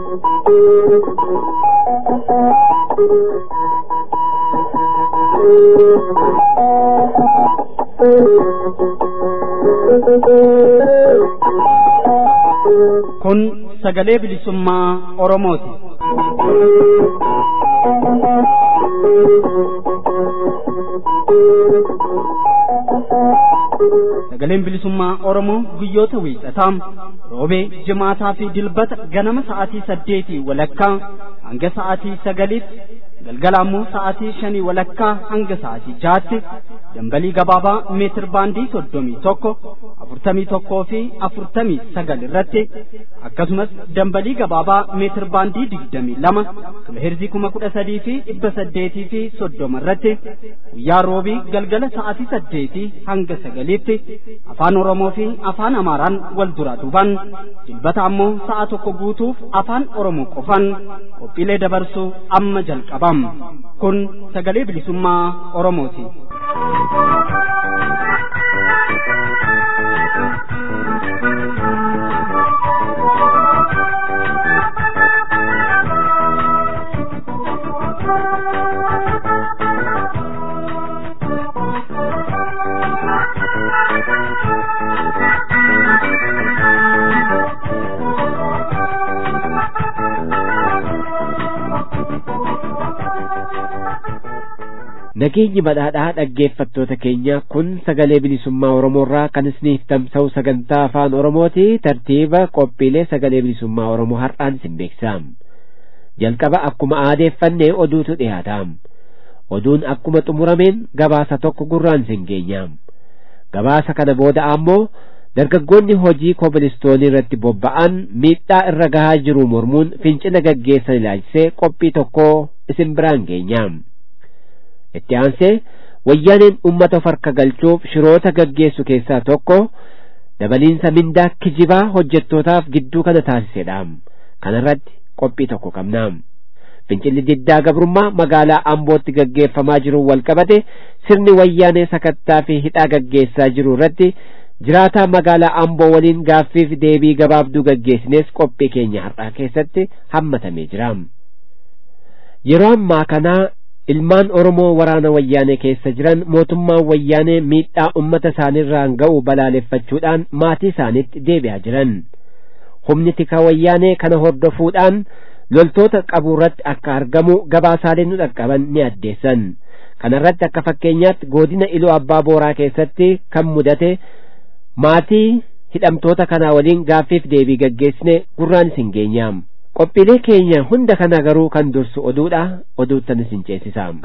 Kun sagalee bilisummaa Oromooti. Sagaleen bilisummaa Oromoo guyyoota wiixataa roobee jimaataa fi dilbata ganama sa'aatii saddeetii walakkaa hanga sa'aatii sagaliitti galgala ammoo sa'aatii shanii walakkaa hanga sa'aatii jaatti dambalii gabaabaa meetir baandii soddomii tokko afurtamii tokkoo fi afurtamii sagal irratti akkasumas dambalii gabaabaa meetir baandii digdamii lama kiloheerzii kuma kudha sadii fi dhibba saddeetii fi soddoma irratti guyyaa roobii galgala sa'aatii saddeetii hanga sagaliitti afaan oromoo fi afaan amaaraan wal duraa duuban dilbata ammoo sa'a tokko guutuuf afaan oromoo qofan qophiilee dabarsuu amma jalqabam kun sagalee bilisummaa oromooti. Nageenyi badhaadhaa dhaggeeffattoota keenya kun sagalee bilisummaa Oromoorraa kan isiniif tamsa'u sagantaa afaan Oromooti tartiiba qophiilee sagalee bilisummaa Oromoo har'aan isin beeksisam. Jalqaba akkuma aadeeffannee oduutu dhiyaataam. Oduun akkuma xumurameen gabaasa tokko gurraan isin geenyaam. Gabaasa kana booda ammoo dargaggoonni hojii kobilistoonii irratti bobba'an miidhaa irra gahaa jiru mormuun fincila gaggeessan ilaalchisee qophii tokko isin biraan geenyaam. itti aansee wayyaaneen ummata of harka galchuuf shiroota gaggeessu keessaa tokko dabaliinsa mindaa kijibaa hojjettootaaf gidduu kana taasisedhaam kanarratti qophii tokko qabnaam fincilli diddaa gabrummaa magaalaa ambootti gaggeeffamaa jiru wal qabate sirni wayyaanee sakattaa fi hidhaa gaggeessaa jiru irratti jiraataa magaalaa amboo waliin gaaffiif deebii gabaabduu gaggeessines qophii keenya har'aa keessatti hammatamee jiraam yeroo ammaa kanaa ilmaan oromoo waraana wayyaanee keessa jiran mootummaan wayyaanee miidhaa ummata isaaniirraan ga'u balaaleffachuudhaan maatii isaaniitti deebi'aa jiran humni tika wayyaanee kana hordofuudhaan loltoota qabuurratti akka argamu gabaasaalee nu dhaqqaban ni addeessan kanarratti akka fakkeenyaatti godina iluu abbaa booraa keessatti kan mudate maatii hidhamtoota kanaa waliin gaaffiif deebii gaggeessine gurraan isin geenyaam qophiilee keenya hunda kana garuu kan dursu oduudha oduuttan isin ceesisaam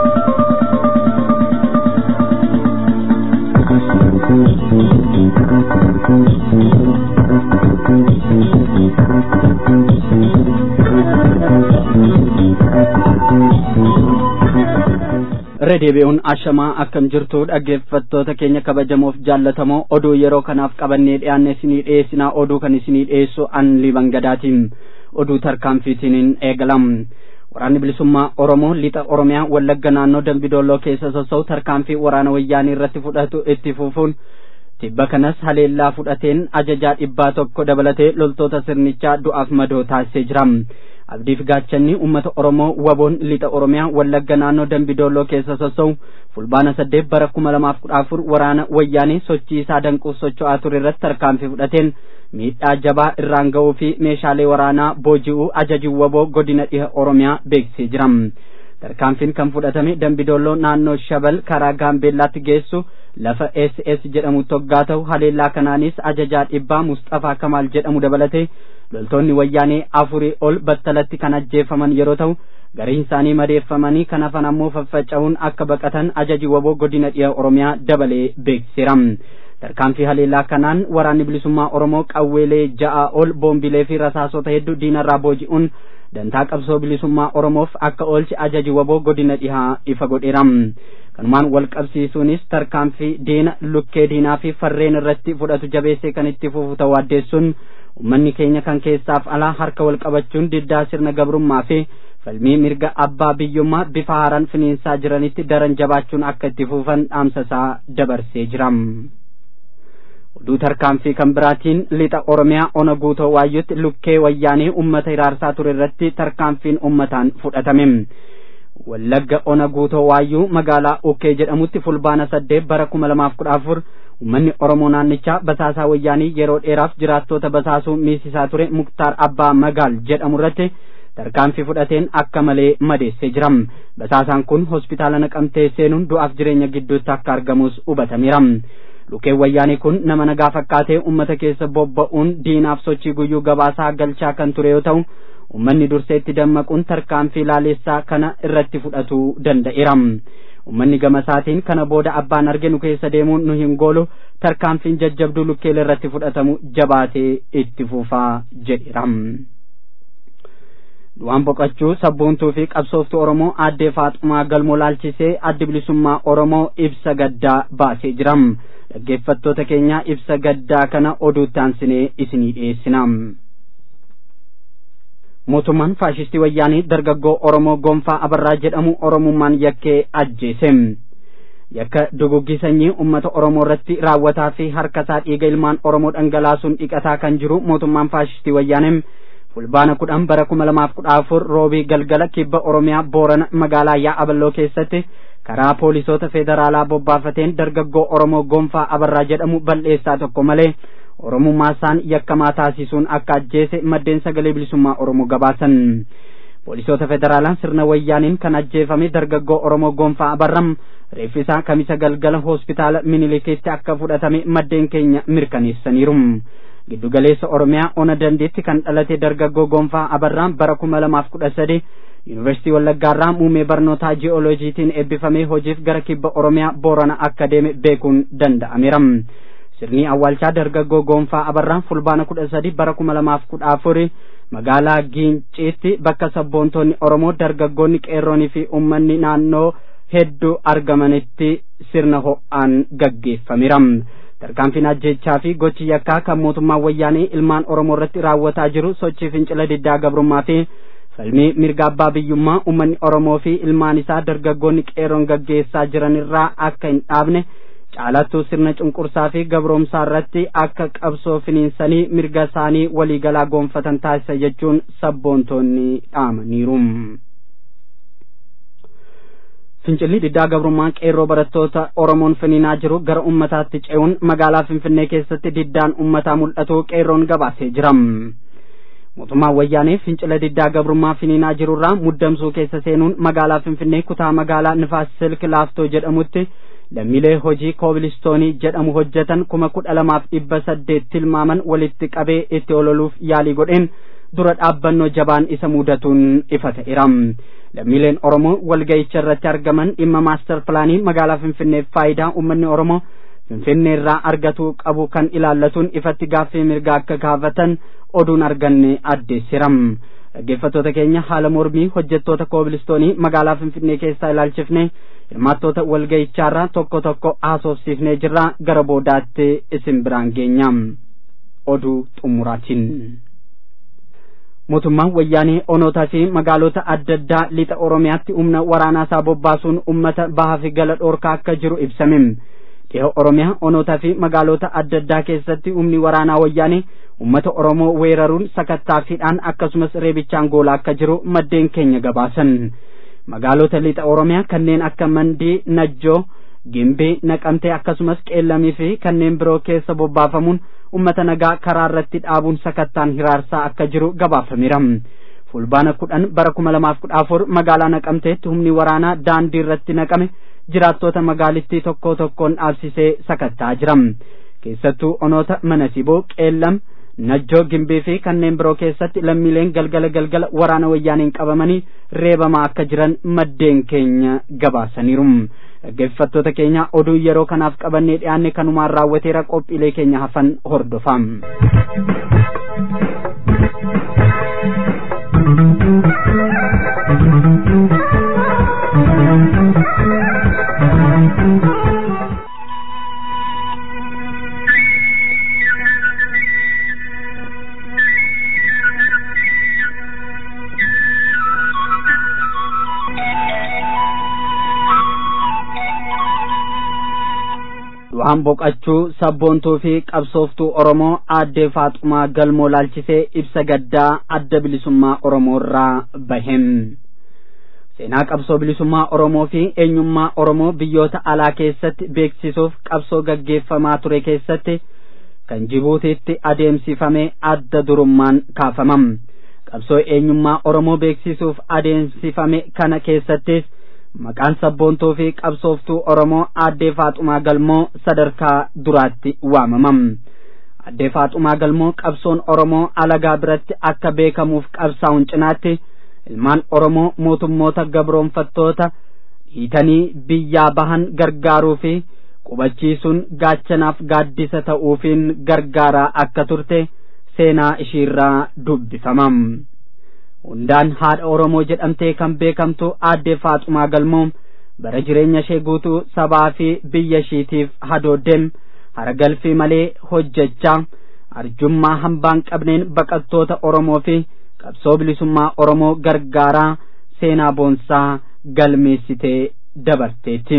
irra deebi'uun ashamaa akkam jirtu dhaggeeffattoota keenya kabajamoof jaallatamoo oduu yeroo kanaaf qabannee dhiyaanne isinii dhiyeessinaa oduu kan isinii dhiyeessu an liban gadaatiin oduu tarkaanfiitiin eegalam waraanni bilisummaa oromoo lixa oromiyaa wallagga naannoo dambidolloo keessa sossa'u tarkaanfii waraana wayyaanii irratti fudhatu itti fufuun tibba kanas haleellaa fudhateen ajajaa dhibbaa tokko dabalatee loltoota sirnichaa du'aaf madoo taasisee jira abdiif gaachanni ummata oromoo waboon lixa oromiyaa wallagga naannoo dambidolloo keessa sossa'u fulbaana saddeet bara kuma lamaaf kudha afur waraana wayyaanii sochii isaa danquuf socho'aa ture irratti tarkaanfii fudhateen miidhaa jabaa irraan ga'uu fi meeshaalee waraanaa booji'uu ajaji waboo godina dhiha oromiyaa beeksisee jira tarkaanfiin kan fudhatame dambidolloo naannoo shabal karaa gaambeellaatti geessu lafa ss jedhamu toggaa ta'u haleellaa kanaanis ajajaa dhibbaa mustafaa kamaal jedhamu dabalate loltoonni wayyaanee afurii ol battalatti kan ajjeefaman yeroo ta'u gariin isaanii madeeffamanii kan hafan ammoo faffaca'uun akka baqatan ajaji waboo godina dhiha oromiyaa dabalee beeksiseera tarkaanfii haleellaa kanaan waraanni bilisummaa oromoo qawweelee ja'a ol boombilee fi rasaasota hedduu diinarraa booji'uun dantaa qabsoo bilisummaa oromoof akka oolchi ajaji waboo godina dhihaa ifa godheera kanumaan wal qabsiisuunis tarkaanfii diina lukkee diinaa fi farreen irratti fudhatu jabeessee kan itti fufu ta'uu addeessuun ummanni keenya kan keessaaf alaa harka wal qabachuun diddaa sirna gabrummaa fi falmii mirga abbaa biyyummaa bifa haaraan finiinsaa jiranitti daran jabaachuun akka itti fufan dhaamsa isaa dabarsee jira. oduu tarkaanfii kan biraatiin lixa oromiyaa ona guutoo waayyutti lukkee wayyaanii ummata hiraarsaa ture irratti tarkaanfiin ummataan fudhatame wallagga ona guutoo waayyuu magaalaa ukkee jedhamutti fulbaana saddeet bara kuma lamaaf kudha afur ummanni oromoo naannichaa basaasaa wayyaanii yeroo dheeraaf jiraattota basaasuu miisisaa ture muktaar abbaa magaal jedhamu irratti tarkaanfii fudhateen akka malee madeessee jira basaasaan kun hospitaala naqamtee seenuun du'aaf jireenya gidduutti akka argamus hubatameera lukkeen wayyaanii kun nama nagaa fakkaatee ummata keessa bobba'uun diinaaf sochii guyyuu gabaasaa galchaa kan ture yoo ta'u ummanni durseetti dammaquun tarkaanfii laaleessaa kana irratti fudhatuu danda'eera ummanni gamasaatiin kana booda abbaan arge nu keessa deemuun nu hin goolu tarkaanfiin jajjabduu lukkeel irratti fudhatamu jabaatee itti fufaa jedheera. du'aan boqachuu sabboontuu fi qabsooftuu oromoo aaddee faaxumaa galmoo laalchisee addi bilisummaa oromoo ibsa gaddaa baasee jira dhaggeeffattoota keenya ibsa gaddaa kana oduutti aansinee isinii dhiyeessina mootummaan faashistii wayyaanii dargaggoo oromoo gonfaa abarraa jedhamu oromummaan yakkee ajjeese yakka duguggii sanyii ummata oromoo irratti raawwataa fi harkasaa dhiiga ilmaan oromoo dhangalaasuun dhiqataa kan jiru mootummaan faashistii wayyaanee fulbaana kudhan bara kuma lamaaf kudha afur roobii galgala kibba oromiyaa boorana magaalaa yaa'aballoo keessatti karaa poolisoota federaalaa bobbaafateen dargaggoo oromoo gonfaa abarraa jedhamu bal'eessaa tokko malee oromummaa isaan yakkamaa taasisuun akka ajjeese maddeen sagalee bilisummaa oromoo gabaasan poolisoota federaalaa sirna wayyaaniin kan ajjeefame dargaggoo oromoo gonfaa abarraa reeffisaa kamisa galgala hospitaala minilikiitti akka fudhatame maddeen keenya mirkaneessaniiru giddugaleessa oromiyaa ona dandeetti kan dhalate dargaggoo gonfaa abarraa bara kuma lamaaf kudha sadi yuunivarsiitii wallaggaarraa muummee barnootaa ji'ooloojiitiin eebbifamee hojiif gara kibba oromiyaa boorana akka deeme beekuun danda'ameera sirni awwaalchaa dargaggoo gonfaa abarraa fulbaana kudha sadi bara kuma lamaaf kudha afuri magaalaa giinciitti bakka sabboontoonni oromoo dargaggoonni qeerroonii fi ummanni naannoo hedduu argamanitti sirna ho'aan gaggeeffameera tarkaanfiin ajjechaa fi gochi yakkaa kan mootummaan wayyaanii ilmaan oromoo irratti raawwataa jiru sochii fincila diddaa gabrummaa fi falmii mirga abbaa biyyummaa ummanni oromoo fi ilmaan isaa dargaggoonni qeerroon gaggeessaa jiran irraa akka hin dhaabne caalattuu sirna cunqursaa fi gabroomsaa irratti akka qabsoo finiinsanii mirga isaanii waliigalaa goonfatan taasisa jechuun sabboontoonni dhaamaniiru. fincilli diddaa gabrummaa qeerroo barattoota oromoon finiinaa jiru gara ummataatti ce'uun magaalaa finfinnee keessatti diddaan ummataa mul'atu qeerroon gabaasee jira mootummaan wayyaanee fincila diddaa gabrummaa finiinaa jirurraa muddamsuu keessa seenuun magaalaa finfinnee kutaa magaalaa nifaas silk laaftoo jedhamutti lammiilee hojii koobilistoonii jedhamu hojjetan kuma kudha lamaaf dhibba saddeet tilmaaman walitti qabee itti ololuuf yaalii godheen dura dhaabbannoo jabaan isa mudatuun ifa ta'eera lammiileen oromoo walga'icha irratti argaman dhimma maastar pilaanii magaalaa finfinneef faayidaa uummanni oromoo finfinnee irraa argatuu qabu kan ilaallatuun ifatti gaaffii mirgaa akka gaafatan oduun arganne addeessira dhaggeeffattoota keenya haala mormii hojjettoota koobilistoonii magaalaa finfinnee keessaa ilaalchifne hirmaattoota walga'ichaarraa tokko tokko haasofsiifnee jirra gara boodaatti isin biraan geenya oduu xumuraatiin. mootummaan wayyaanee onootaa fi magaalota adda addaa lixa oromiyaatti humna waraanaasaa bobbaasuun ummata bahaa fi gala dhoorkaa akka jiru ibsame dhiha oromiyaa onootaa fi magaalota adda addaa keessatti humni waraanaa wayyaanee ummata oromoo weeraruun sakattaafiidhaan akkasumas reebichaan goolaa akka jiru maddeen keenya gabaasan magaalota lixa oromiyaa kanneen akka mandii najjoo gimbii naqamtee akkasumas qeellamii fi kanneen biroo keessa bobbaafamuun ummata nagaa karaa irratti dhaabuun sakattaan hiraarsaa akka jiru gabaafameera fulbaana kudhan bara kuma lamaaf kudha afur magaalaa naqamteetti humni waraanaa daandii irratti naqame jiraattota magaalittii tokko tokkoon dhaabsisee sakattaa jira keessattuu onoota mana siboo qeellam najjoo gimbii fi kanneen biroo keessatti lammiileen galgala galgala waraana wayyaaniin qabamanii reebamaa akka jiran maddeen keenya gabaasaniiru dhaggeeffattoota keenya oduu yeroo kanaaf qabannee dhiyaanne kanumaan raawwateera qophiilee keenya hafan hordofaa. du'aan boqachuu sabboontuu fi qabsooftuu oromoo aaddee faaxumaa galmoo laalchisee ibsa gaddaa adda bilisummaa oromoo irraa bahem seenaa qabsoo bilisummaa oromoo fi eenyummaa oromoo biyyoota alaa keessatti beeksisuuf qabsoo gaggeeffamaa ture keessatti kan jibuutiitti adeemsifame adda durummaan kaafamam qabsoo eenyummaa oromoo beeksisuuf adeemsifame kana keessattis maqaan sabboontuu fi qabsooftuu oromoo aaddee faaxumaa galmoo sadarkaa duraatti waamamam aaddee faaxumaa galmoo qabsoon oromoo alagaa biratti akka beekamuuf qabsaa'uun cinaatti ilmaan oromoo mootummoota gabroonfattoota hiitanii biyyaa bahan gargaaruu fi qubachiisuun gaachanaaf gaaddisa ta'uufiin gargaaraa akka turte seenaa ishiirraa dubbifamam hundaan haadha oromoo jedhamtee kan beekamtu aaddee faaxumaa galmoo bara jireenya ishee guutuu sabaa fi biyya ishiitiif hadoodem haragalfii malee hojjechaa arjummaa hambaan qabneen baqattoota oromoo fi qabsoo bilisummaa oromoo gargaaraa seenaa boonsaa galmeessitee dabarteetti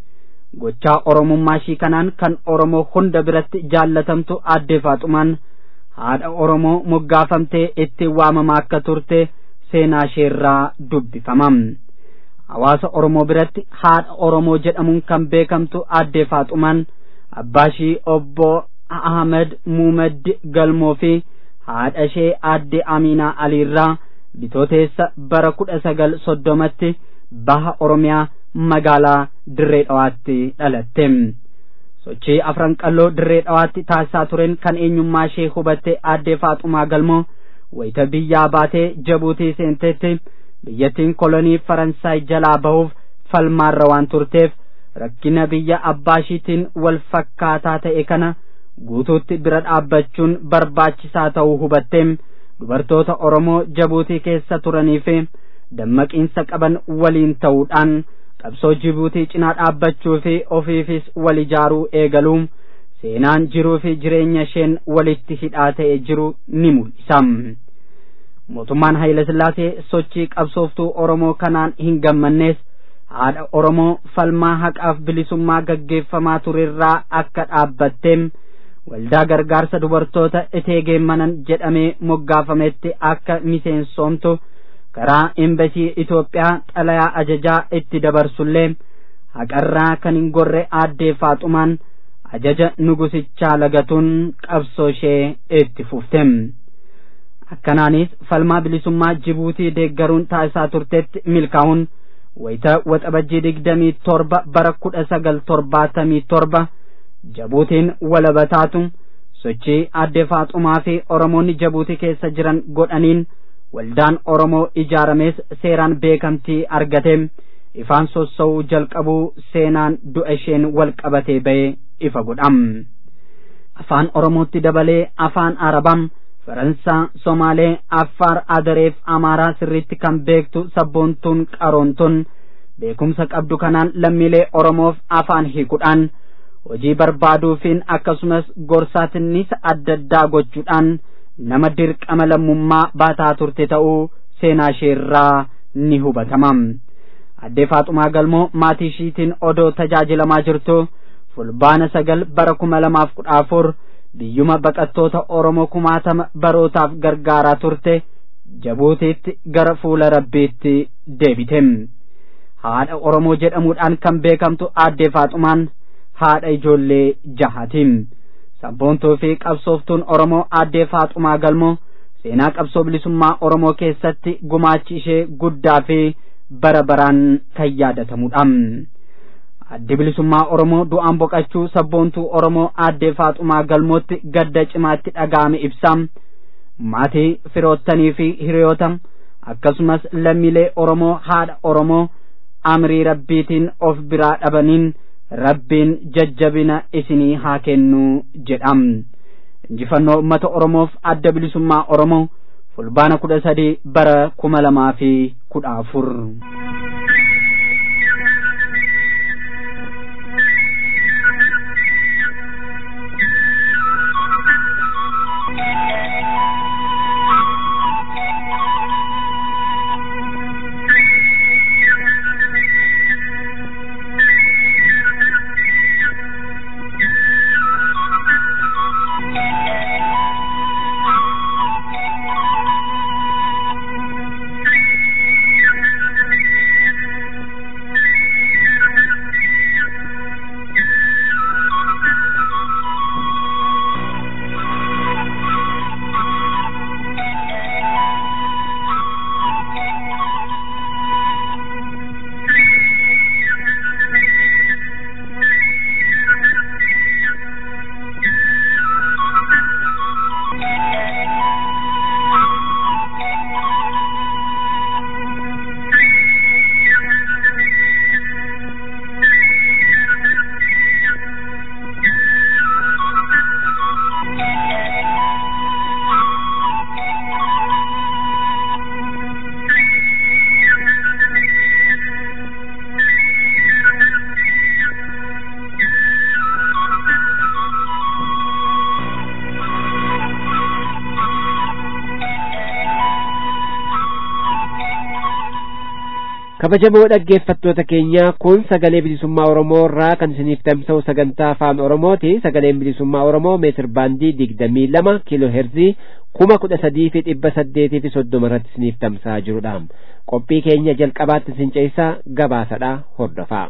gochaa oromummaa ishii kanaan kan oromoo hunda biratti jaallatamtu aaddee faaxumaan haadha oromoo moggaafamtee itti waamamaa akka turte seenaa isheerraa dubbifamam hawaasa oromoo biratti haadha oromoo jedhamuun kan beekamtu aaddee faaxumaan abbaa ishii obbo ahmed muumed galmoo fi haadha ishee aaddee Aminaa Aliirraa bitooteessa bara kudha sagal soddomatti baha Oromiyaa magaalaa Dirree Dhawaatti dhalatte. Sochii afran qalloo Dirree Dhawaatti taasisaa tureen kan eenyummaa ishee hubatte aaddee Faaxumaa Galmoo wayita biyyaa baatee Jabuutii seentetti biyyattiin kolonii Faransaay jalaa bahuuf falmaarra waan turteef rakkina biyya abbaa ishiitiin wal fakkaataa ta'e kana guutuutti bira dhaabbachuun barbaachisaa ta'uu hubatteem dubartoota Oromoo Jabuutii keessa turanii fi dammaqiinsa qaban waliin ta'uudhaan qabsoo Jibuutii cinaa dhaabbachuu fi ofiifis wal ijaaruu eegaluun seenaan jiruu fi jireenya isheen walitti hidhaa ta'e jiru ni mul'isa. Mootummaan Haayile Sillaasee sochii qabsooftuu Oromoo kanaan hin gammannees haadha Oromoo falmaa haqaaf bilisummaa gaggeeffamaa turerraa akka dhaabbatteem waldaa gargaarsa dubartoota eteegeemmanan jedhamee moggaafametti akka miseensoomtu karaa embasii Itoophiyaa xalayaa ajajaa itti dabarsullee haqarraa kan hin gorre aaddee faaxumaan ajaja nugusichaa lagatuun qabsoo ishee itti fuftem. Akkanaanis falmaa bilisummaa Jibuutii deeggaruun taasisaa turtetti milkaa'uun wayita waxabajjii digdamii torba bara kudha sagal torbaatamii torba Jabuutiin walabataatu sochii aaddee faaxumaa fi Oromoonni Jabuutii keessa jiran godhaniin waldaan Oromoo ijaaramees seeraan beekamtii argateem ifaan sossa'uu jalqabuu seenaan du'a isheen wal qabatee ba'ee ifa godham. Afaan Oromootti dabalee afaan Arabam, Faransaa, Somaalee, Affaar, Adareef, Amaaraa sirriitti kan beektu sabboontuun qaroontuun beekumsa qabdu kanaan lammiilee Oromoof afaan hiikuudhaan hojii barbaaduufiin akkasumas gorsaatinnis adda addaa gochuudhaan nama dirqama lammummaa baataa turte ta'uu seenaa isheerraa ni hubatama. Addee Faaxumaa Galmoo maatii ishiitiin odoo tajaajilamaa jirtu fulbaana sagal bara kuma lamaaf kudha afur biyyuma baqattoota Oromoo kumaatama barootaaf gargaaraa turte Jabuutiitti gara fuula Rabbiitti deebite. Haadha Oromoo jedhamuudhaan kan beekamtu Aaddee Faaxumaan haadha ijoollee jahaatiin. Sabboontuu fi qabsooftuun Oromoo Aaddee Faaxumaa Galmoo seenaa qabsoo bilisummaa Oromoo keessatti gumaachi ishee guddaa fi bara baraan kan yaadatamudha. Addi bilisummaa Oromoo du'aan boqachuu sabboontuu Oromoo Aaddee Faaxumaa Galmootti gadda cimaatti dhaga'ame ibsa. Maatii firoottanii fi hiriyoota akkasumas lammiilee Oromoo haadha Oromoo amrii rabbiitiin of biraa dhabaniin rabbiin jajjabina isinii haa kennu jedham. Injifannoo uummata Oromoof adda bilisummaa Oromoo fulbaana kudha sadii bara kuma lamaa fi kudha afur. kabajamoo dhaggeeffattoota keenya kun sagalee bilisummaa oromoo irraa kan isiniif tamsa'u sagantaa afaan oromooti sagaleen bilisummaa oromoo meetir baandii digdamii lama kiiloo heerzii kuma kudha sadii fi dhibba saddeetii fi soddoma irratti isiniif tamsa'aa jirudha qophii keenya jalqabaatti isin ceessaa gabaasadha hordofaa.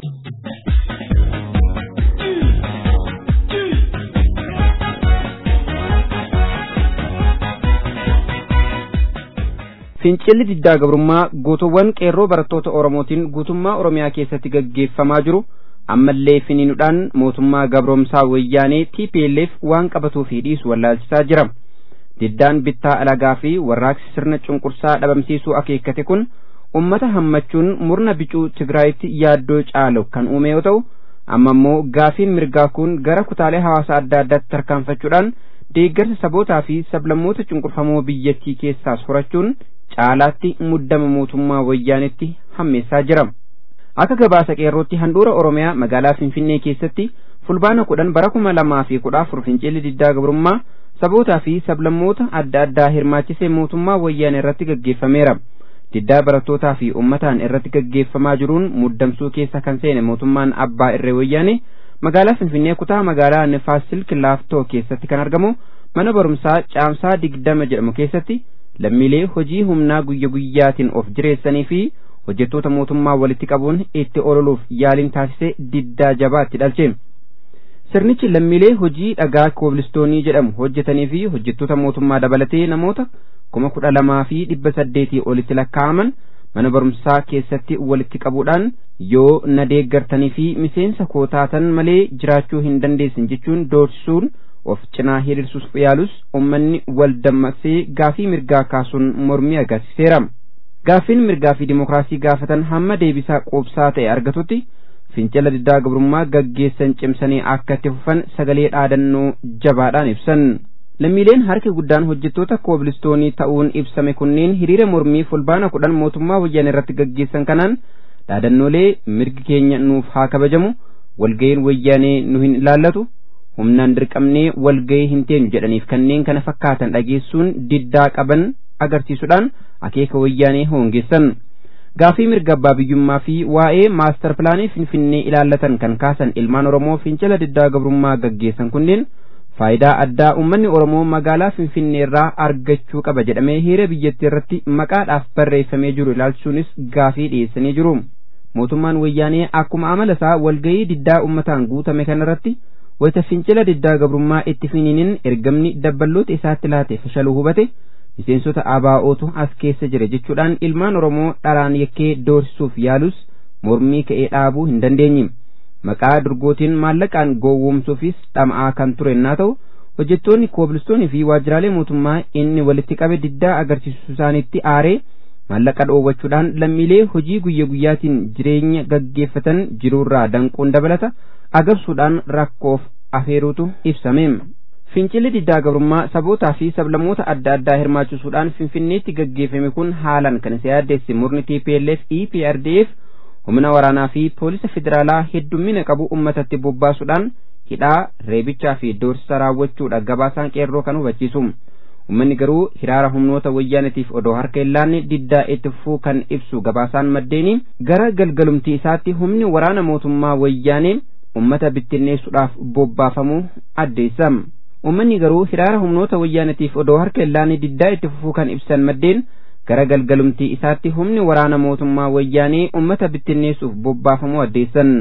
fincilli diddaa gabrummaa guutuuwwan qeerroo barattoota oromootiin guutummaa oromiyaa keessatti gaggeeffamaa jiru ammallee finiinuudhaan mootummaa gabroomsaa wayyaanee TPLF waan qabatuu fi dhiisu wallaalchisaa jira diddaan bittaa alagaa fi warraaqsi sirna cunqursaa dhabamsiisuu akeekkate kun ummata hammachuun murna bicuu tigraayitti yaaddoo caalu kan uume yoo ta'u amma immoo gaafiin mirgaa kun gara kutaalee hawaasa adda addaatti tarkaanfachuudhaan deeggarsa sabootaa fi sablammoota cunqurfamoo biyyattii keessaas horachuun caalaatti muddama mootummaa wayyaanetti hammeessaa jira akka gabaasa qeerrootti handhuura oromiyaa magaalaa finfinnee keessatti fulbaana kudhan bara kuma lamaa fi kudha afur fincilli diddaa gabrummaa sabootaa fi sablammoota adda addaa hirmaachisee mootummaa wayyaanee irratti gaggeeffameera diddaa barattootaa fi ummataan irratti gaggeeffamaa jiruun muddamsuu keessa kan seene mootummaan abbaa irree wayyaanee magaalaa finfinnee kutaa magaalaa nifaas silk laaftoo keessatti kan argamu mana barumsaa caamsaa digdama jedhamu keessatti lammiilee hojii humnaa guyya guyyaatiin of jireessanii fi hojjettoota mootummaa walitti qabuun itti ololuuf yaaliin taasise diddaa jabaatti dhalche sirnichi lammiilee hojii dhagaa koobilistoonii jedhamu hojjetanii fi hojjettoota mootummaa dabalatee namoota kuma kudha lamaa fi dhibba saddeetii olitti lakkaa'aman mana barumsaa keessatti walitti qabuudhaan yoo na deeggartanii fi miseensa koo taatan malee jiraachuu hin dandeessin jechuun doorsisuun of cinaa hiriirsuuf yaalus ummanni wal dammaqsee gaafii mirgaa kaasuun mormii agarsiiseera gaafiin mirgaa fi dimokiraasii gaafatan hamma deebisaa quubsaa ta'e argatutti fincila diddaa gabrummaa gaggeessan cimsanii akka itti fufan sagalee dhaadannoo jabaadhaan ibsan lammiileen harki guddaan hojjettoota koobilistoonii ta'uun ibsame kunneen hiriira mormii fulbaana kudhan mootummaa wayyaanee irratti gaggeessan kanaan dhaadannoolee mirgi keenya nuuf haa kabajamu walga'iin wayyaanee nu hin ilaallatu humnaan dirqamnee walga'ii hin teenyu jedhaniif kanneen kana fakkaatan dhageessuun diddaa qaban agarsiisuudhaan akeeka wayyaanee hoongeessan gaafii mirga abbaa biyyummaa fi waa'ee maastar pilaanii finfinnee ilaallatan kan kaasan ilmaan oromoo fincila diddaa gabrummaa gaggeessan kunneen faayidaa addaa ummanni oromoo magaalaa finfinnee irraa argachuu qaba jedhamee heera biyyattii irratti maqaadhaaf barreeffamee jiru ilaalchisuunis gaafii dhiyeessanii jiru mootummaan wayyaanee akkuma amala isaa walga'ii diddaa ummataan guutame kanarratti wayita fincila diddaa gabrummaa itti finiiniin ergamni dabballoota isaatti laate fashaluu hubate miseensota ABO'tu as keessa jira jechuudhaan ilmaan oromoo dharaan yakkee doorsisuuf yaalus mormii ka'ee dhaabuu hin dandeenye maqaa durgootiin maallaqaan gowwoomsuufis dhama'aa kan ture naa ta'u hojjettoonni koobilistoonii fi waajjiraalee mootummaa inni walitti qabe diddaa agarsiisuu isaaniitti aaree maallaqa dhoowwachuudhaan lammiilee hojii guyya guyyaatiin jireenya gaggeeffatan jiruurraa danquun dabalata agabsuudhaan rakkoof afeeruutu ibsame fincilli diddaa gabrummaa sabootaa fi sablammoota adda addaa hirmaachisuudhaan finfinneetti gaggeeffame kun haalan kan isa yaaddeesse murni TPLF EPRDF humna waraanaa fi poolisa federaalaa heddummina qabu ummatatti bobbaasuudhaan hidhaa reebichaa fi doorsisa raawwachuudha gabaasaan qeerroo kan hubachiisu ummanni garuu hiraara humnoota wayyaanatiif odoo harka hin laanne diddaa itti fufuu kan ibsu gabaasaan maddeeni gara galgalumtii isaatti humni waraana mootummaa wayyaanee ummata bittinneessuudhaaf bobbaafamuu addeessa ummanni garuu hiraara humnoota wayyaanatiif odoo harka hin laanne diddaa itti fufuu kan ibsan maddeen gara galgalumtii isaatti humni waraana mootummaa wayyaanee ummata bittinneessuuf bobbaafamuu addeessan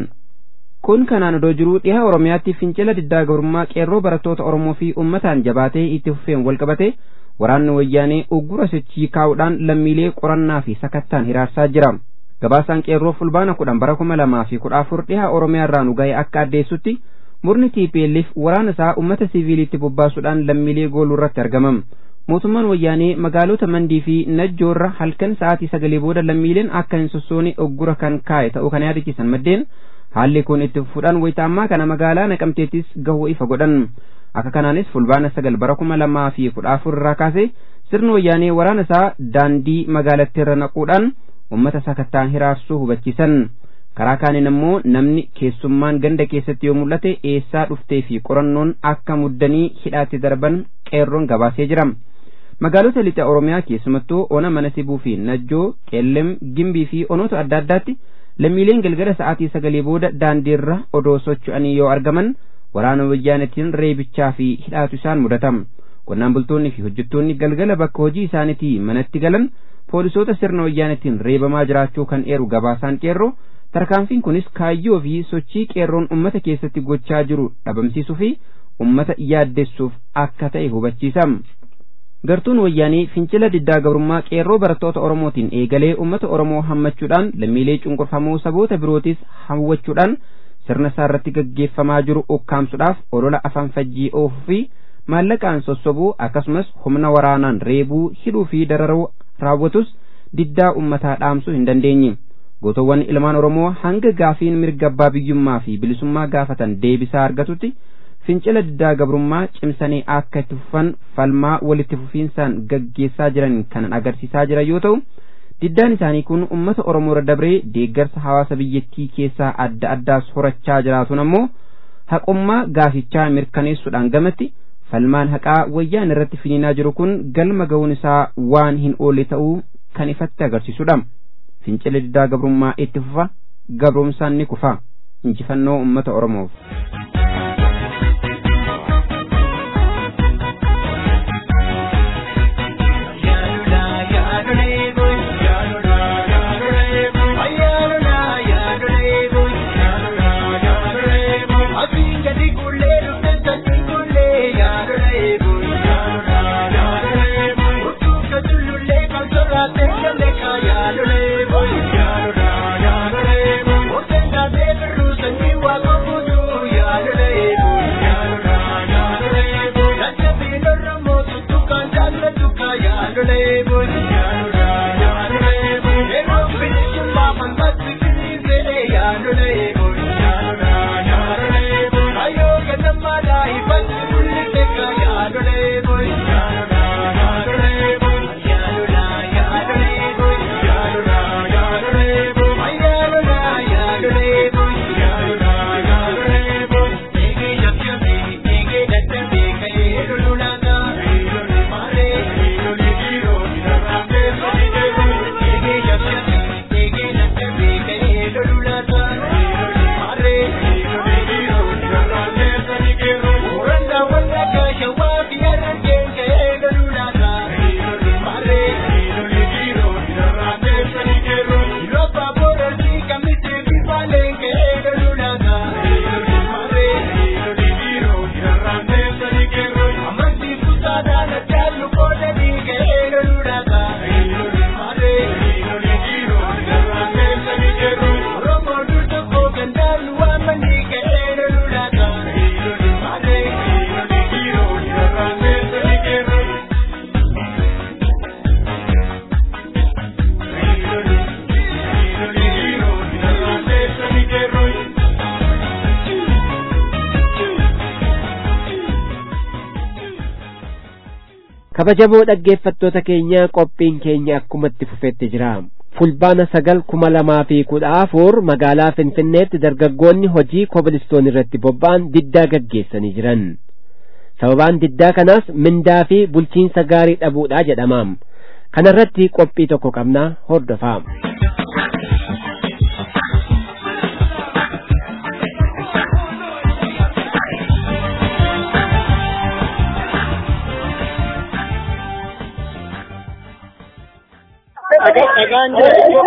kun kanaan odoo jiruu dhihaa oromiyaatti fincila diddaa gabrummaa qeerroo barattoota oromoo fi ummataan jabaatee itti fufeen walqabate waraanni wayyaanee uggura sochii kaa'uudhaan lammiilee qorannaa fi sakattaan hiraarsaa jira gabaasaan qeerroo fulbaana kudhan bara kuma lamaa fi kudha afur dhihaa oromiyaa irraa nu ga'e akka addeessutti murni TPLF waraana isaa ummata siviiliitti bobbaasuudhaan lammiilee gooluu irratti argamam mootummaan wayyaanee magaalota mandii fi najjoorra halkan sa'aatii sagalee booda lammiileen akka hin sossoone uggura kan kaa'e ta'uu kan yaadachiisan maddeen haalli kun itti fufuudhaan wayita ammaa kana magaalaa naqamteettis gahuu ifa godhan akka kanaanis fulbaana sagal bara kuma lamaa fi kudha afur irraa kaase sirni wayyaanee waraana isaa daandii magaalattiirra naquudhaan ummata sakattaan hiraarsuu hubachiisan karaa kaaniin immoo namni keessummaan ganda keessatti yoo mul'ate eessaa dhuftee fi qorannoon akka muddanii hidhaatti darban qeerroon gabaasee jira magaalota lixa oromiyaa keessumattuu ona mana sibuu fi najjoo qeellem gimbii fi onoota adda addaatti lammiileen galgala sa'aatii sagalii booda daandiirra odoo socho'anii yoo argaman waraana wayyaanetiin reebichaa fi hidhaatu isaan mudatama qonnaan bultoonni fi hojjettoonni galgala bakka hojii isaaniitii manatti galan poolisoota sirna wayyaanetiin reebamaa jiraachuu kan eeru gabaasaan qeerroo tarkaanfiin kunis kaayyoo fi sochii qeerroon ummata keessatti gochaa jiru dhabamsiisuu fi ummata yaaddessuuf akka ta'e hubachiisa. gartuun wayyaanii fincila diddaa gabrummaa qeerroo barattoota oromootiin eegalee ummata oromoo hammachuudhaan lammiilee cunqurfamoo saboota birootis hawwachuudhaan sirna isaa irratti gaggeeffamaa jiru ukkaamsuudhaaf olola afaan fajjii oofuu fi maallaqaan sossobuu akkasumas humna waraanaan reebuu hidhuu fi dararuu raawwatus diddaa ummataa dhaamsuu hin dandeenye gootowwan ilmaan oromoo hanga gaafiin mirga abbaa biyyummaa fi bilisummaa gaafatan deebisaa argatutti fincila diddaa gabrummaa cimsanii akka itti fufan falmaa walitti fufiinsaan gaggeessaa jiran kan agarsiisaa jira yoo ta'u diddaan isaanii kun ummata oromoo irra dabree deeggarsa hawaasa biyyattii keessaa adda addaas horachaa jiraatuun ammoo haqummaa gaafichaa mirkaneessuudhaan gamatti falmaan haqaa wayyaan irratti finiinaa jiru kun galma ga'uun isaa waan hin oolle ta'uu kan ifatti agarsiisudha fincila diddaa gabrummaa itti fufa gabrumsaan ni kufa injifannoo ummata oromoof. kabajamoo dhaggeeffattoota keenya qophiin keenya akkumatti fufetti jira fulbaana sagal kuma lamaa fi kudha afur magaalaa finfinneetti dargaggoonni hojii kobilistoon irratti bobba'an diddaa gaggeessanii jiran sababaan diddaa kanaas mindaa fi bulchiinsa gaarii dhabuudha jedhamaam kanarratti qophii tokko qabnaa hordofaa dhagaan jira iddoo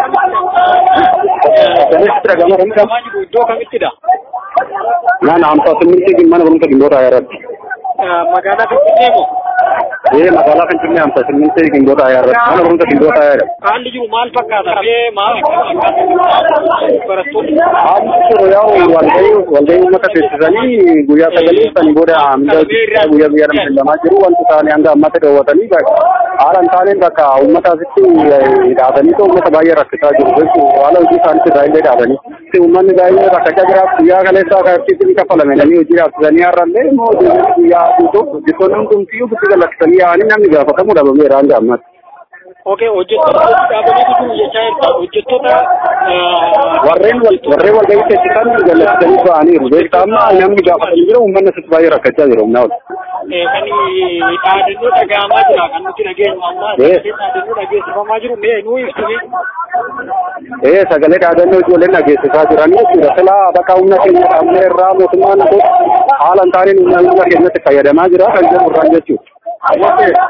kamitti iddoo kamittidha ನಾನು ಅಂತ ಸಿಮ್ಮಿಂಟಿಗೆ ಮನೆ ಬಂದು ಗಿಂಗೋಟ ಆಗಿರತ್ತೆ magaalaa finfinnee moo ee magaalaa finfinnee amsa simmintee gingoota ayaarra mana barumsa gingoota ayaara haalli jiru maal fakkaata bee maal barattoonni haalli jiru yaa'u walgahii walgahii uummata teessisanii guyyaa sagalii sanii booda hanga guyyaa guyyaa nama kennamaa jiru wanti isaanii hanga ammatti dhoowwatanii haala hin taaneen bakka uummataasitti dhaabanii uummata baay'ee rakkisaa jiru jechuu haala hojii isaanitti baay'ee dhaabanii uummanni baay'ee rakkachaa jiraatu guyyaa kaleessaa kaartiitti ni kafalame namni hojii dhaabsisanii har'allee immoo guyyaa guutuu hojjettoonni hundumtiyyuu bitti gallaksanii yaa'anii namni gaafatamu dhabameera hanga ammatti. Okay, hojjettoota dhaabanii jiru jechaa jirta. Hojjettoota warreen wal warreen wal gahii teessisan jallatanii ba'aniiru beektaa amma namni gaafatanii jira uummanni asitti baay'ee rakkachaa jira humna ol kan dhaadannoo dhaga'amaa jira kan nuti dhageenyu amma sagalee dhaadannoo dhageessifamaa jiru mee nuu ibsime. ee sagalee dhaadannoo ijoolleen dhageessisaa jiran jechuudha silaa bakka humna keenya qabne irraa mootummaan kun haala hin taaneen humna humna keenyatti fayyadamaa jira kan jedhu irraan jechuudha.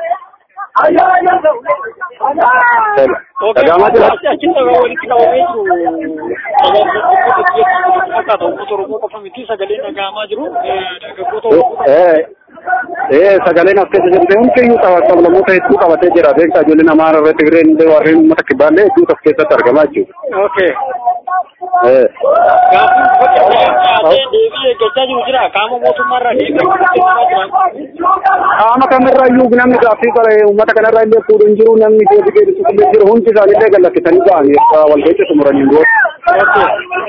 Dhaga'amaa jira. Achitti walitti qabamee jiru. Fakkaata uummata Oromoo qofa miti sagaleen dhaga'amaa jiru. Dargaggoota Oromoo. Ee ee sagaleen as keessa jirte hundiyyuu sablamoota hedduu qabatee jira beektaa ijoolleen Amaaraa irratti Tigireen illee warreen uummata kibbaallee hedduutu as keessatti argamaa jechuudha. Okay. Ee Gaafiin fakkii deebii eeggachaa jiru jira. Qaama mootummaarraa deebii eeggachaa jira. qaama kamirrayyuu namni gaaffii bare uummata kanarraa illee fuudhu hin jiru namni deebii deebisu illee jiru hundi isaanii illee gallakkisanii ba'anii walga'icha xumuranii booda.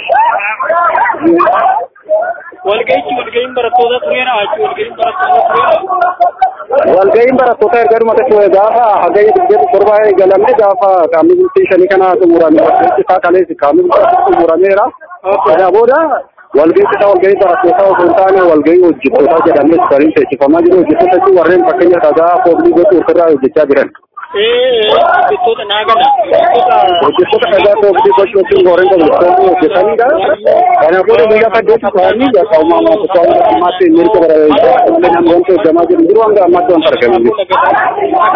Walga'ichi walga'iin barattoota tureera. Achi walga'iin barattoota tureera. Walga'iin barattoota erga dhumate gaafa hagayya digdami torbaa eegalame gaafa qaamni bultii shanii kana xumurame walga'ichi isaa kaleessi qaamni bultii xumurameera. Kana booda walga'ichi isaa walga'ii barattootaa osoo hin taane walga'ii hojjettootaa jedhamee sariin teessifamaa jiru hojjettoota jechuun warreen fakkeenya dhagaa foolii gochuu ofirraa hojjechaa jiran. Ee hojjettoota naagala. hojjettoota dhagaa foolii gochuu jechuun warreen hojjettoonni hojjetanidha. Kana booda guyyaa saddeetti ta'anii bakka uumamaa tokko ammaatti mirga bara namni wanti hojjamaa jiru jiru hanga ammaatti wanta argamu.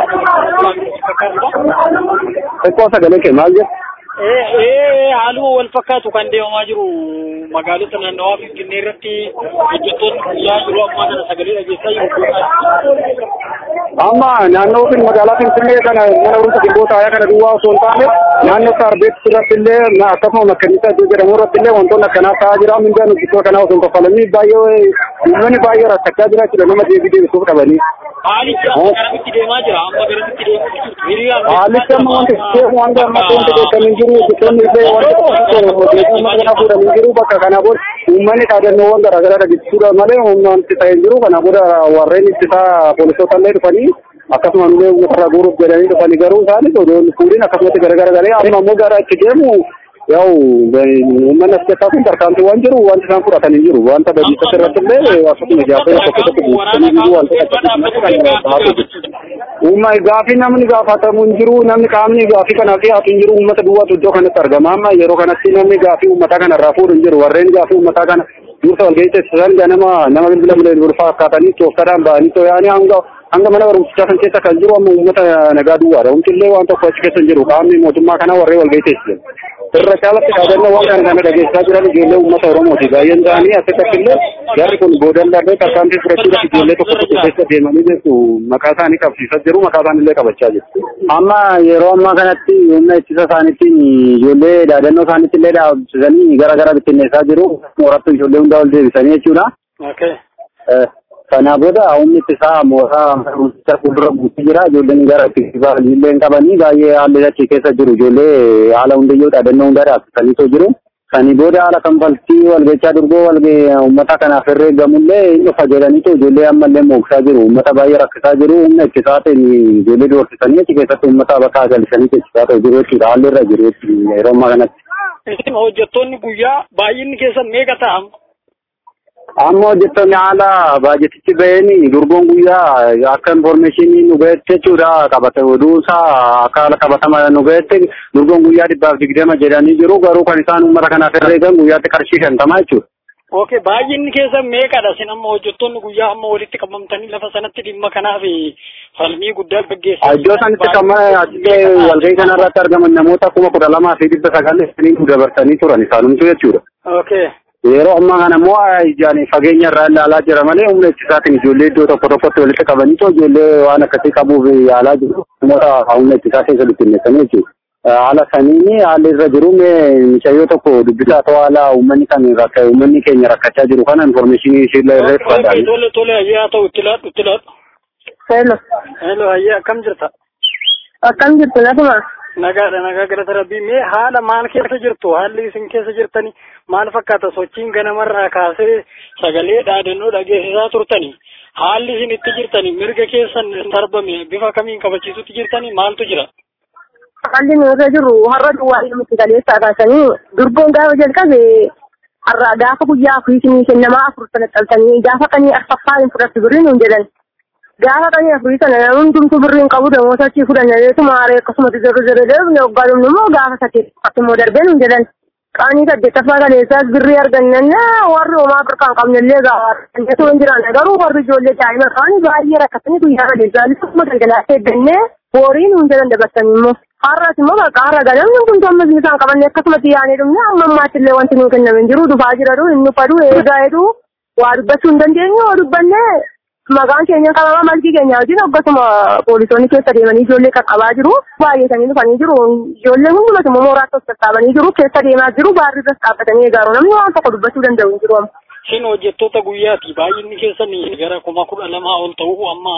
Xiqqoo sagalee kee maal jedhu? Ee haaluma wal fakkaatu kan deemamaa jiru magaalota naannawaa Finfinnee irratti hojjettoonni guyyaa yeroo ammaa kana sagalee dhageessaa jiru. Amma naannoo fin magaalaa Finfinnee kana mana barumsa gimboota aayaa kana duwwaa osoo hin taane naannoo Saarbeetti irratti illee akkasuma makkanisa iddoo jedhamu irratti illee wantoonni akkanaa ta'aa jira mindaan hojjettoota kanaa osoo hin kaffalanii baay'ee uummanni baay'ee rakkachaa jira jechuudha nama deebii deebisuuf qabanii. Haalichi amma garamitti deemaa jira amma garamitti deemaa jirtu hiriiraan Haalichi amma wanti deemu hanga ammatti wanti beekamin jiru hojjettoonni illee wanti odeeffannoo kana fuudhanii jiru bakka kana booda uummanni dhaadannoowwan garaagaraa dhageessisuudha malee humna wanti ta'ee jiru kana booda warreen ittisaa poolisoota illee dhufanii akkasuma illee uummata guuruuf jedhanii dhufanii garuu isaanis odoon fuudhin akkasumatti garagara galee amma immoo gara itti deemu yaa'u uummanni as keessaa kun tarkaanfii waan jiru wanti isaan fudhatanii jiru wanta badiisas irratti illee akkasuma ijaafee tokko tokko buusanii jiru wanta Uumma gaafii namni gaafatamu hin jiru namni qaamni gaafii kanaaf dhiyaatu hin jiru uummata duwwaatu iddoo kanatti argama amma yeroo kanatti namni gaafii uummataa kanarraa fuudhu hin jiru warreen gaafii uummataa kana dursa walgahii teessisan ganama nama bilbila bilbilfaa akkaatanii tooftaadhaan ba'anii too'anii hanga hanga mana barumsichaa kan keessa kan jiru amma uummata nagaa duwwaadha wanti illee waan tokko achi keessa hin jiru qaamni mootummaa kanaa warreen walgahii teessisan. irra caalatti dhaadannoo waan kana kana dhageessaa jiran ijoollee uummata Oromooti. Baay'een isaanii asitti illee jarri kun boodan darbee tarkaanfii fudhachuudhaaf ijoollee tokko tokko keessa deemanii jechu maqaa isaanii qabsiisaa jiru maqaa isaanii illee qabachaa jiru. Amma yeroo ammaa kanatti humna ittisa isaaniitiin ijoollee dhaadannoo isaaniitti illee dhaabsisanii gara gara bittinneessaa jiru. Moorattu ijoollee hundaa ol deebisanii jechuudha. Kana booda humni ittisaa mooraa barumsa fuuldura buutee jira. Ijoolleen gara itti qabanii baay'ee haalli achi keessa jiru. Ijoollee haala hundayyuu dhaadannoo hundaa dhaabsisanii jiru. Sani booda haala kanfaltii walgachaa durgoo walgee uummata kanaaf herreegamullee hin dhufa jedhaniitu ijoollee ammallee mooksaa jiru. Uummata baay'ee rakkisaa jiru. Humna ittisaatiin ijoollee doorsisanii achi keessatti uummata bakka galchanii teessisaa jiru jechuudha. Haalli irra jiru yeroo ammaa kanatti. Isin hojjettoonni guyyaa baay'inni keessan meeqa ta'a? amma hojjettoonni haala baajetichi baheen durgoon guyyaa akka informeeshinii nu gahetti jechuudha qabata oduusaa akka haala qabatama nu gahetti durgoon guyyaa dhibbaaf digdama jedhanii jiru garuu kan isaan uummata kanaaf herreegan guyyaatti qarshii shantamaa jechuudha. Okay, baay'inni keessan meeqadha? Isin amma hojjettoonni guyyaa amma walitti qabamtanii lafa sanatti dhimma kanaaf falmii guddaa gaggeessaa. Iddoo sanitti kan asitti walgahii kanarratti argaman namoota kuma kudha lamaa fi dhibba sagalii dabarsanii turan isaanumtu jechuudha. Okay. Yeroo ammaa kana immoo ijaan fageenya irraa ilaalaa jira malee humna ittisaatiin ijoollee iddoo tokko tokkotti walitti qabaniitu ijoollee waan akkasii qabuuf yaalaa jiru. Namoota humna ittisaa keessa bittinneessanii jechuudha. Haala saniin haalli irra jiru mee mishayyoo tokko dubbisaa ta'uu haala uummanni kan rakka uummanni keenya rakkachaa jiru kana informeeshinii ishee irra fudhatan. Tole tole hayyaa ta'u itti laadhu itti laadhu. Hello. Hello hayyaa akkam jirta? Akkam jirtu lafuma? Nagaadha nagaa galata rabbii mee haala maal keessa jirtu haalli isin keessa jirtani maal fakkaata sochiin ganamarraa kaasee sagalee dhaadannoo dhageessisaa turtani haalli isin itti jirtani mirga keessan darbame bifa kamiin kabachiisutti jirtani maaltu jira? qalli nuurra jiru har'a duwwaa ilmitti galeessaa kaasanii durboon gaafa jalqabe har'a gaafa guyyaa afurii kennamaa afur sana xaltanii gaafa qanii arfaffaa hin fudhattu birrii nuun jedhan gaafa qanii afurii sana namni hundumtuu birrii hin qabu namoota achii fudhanneetuma haaree akkasumatti zirra zirra deebine waggaa dhumnu immoo gaafa saddeettaffatti immoo darbee nuun jedhan qaanii saddeettaffaa galeessaas birrii argannanna warri homaa birkaan qabnellee gaafa hin jiraanne garuu warri ijoollee daa'ima qaanii baay'ee rakkatanii guyyaa galeessaanis akkuma galgalaatti eeggannee horiin hin jedhan dabarsanii immoo har'as immoo bakka har'a ganamni kun ammas isaan qabanne akkasumatti yaanee dhumne amma ammaatti illee wanti nuu kenname hin jiru dhufaa jira inni fadhu eegaa jedhu waa dubbachuu hin dandeenyu waa dubbanne maqaan keenya qabama malkii keenya wajjin akkasuma poolisoonni keessa deemanii ijoollee qaqqabaa jiru baay'atanii dhufanii jiru ijoollee hundumas immoo mooraatti of sassaabanii jiru keessa deemaa jiru baarri irras dhaabbatanii eegaaru namni waan tokko dubbachuu danda'u hin jiru amma. Isin hojjettoota guyyaati baay'inni keessan gara kuma kudha lamaa ol ta'uu amma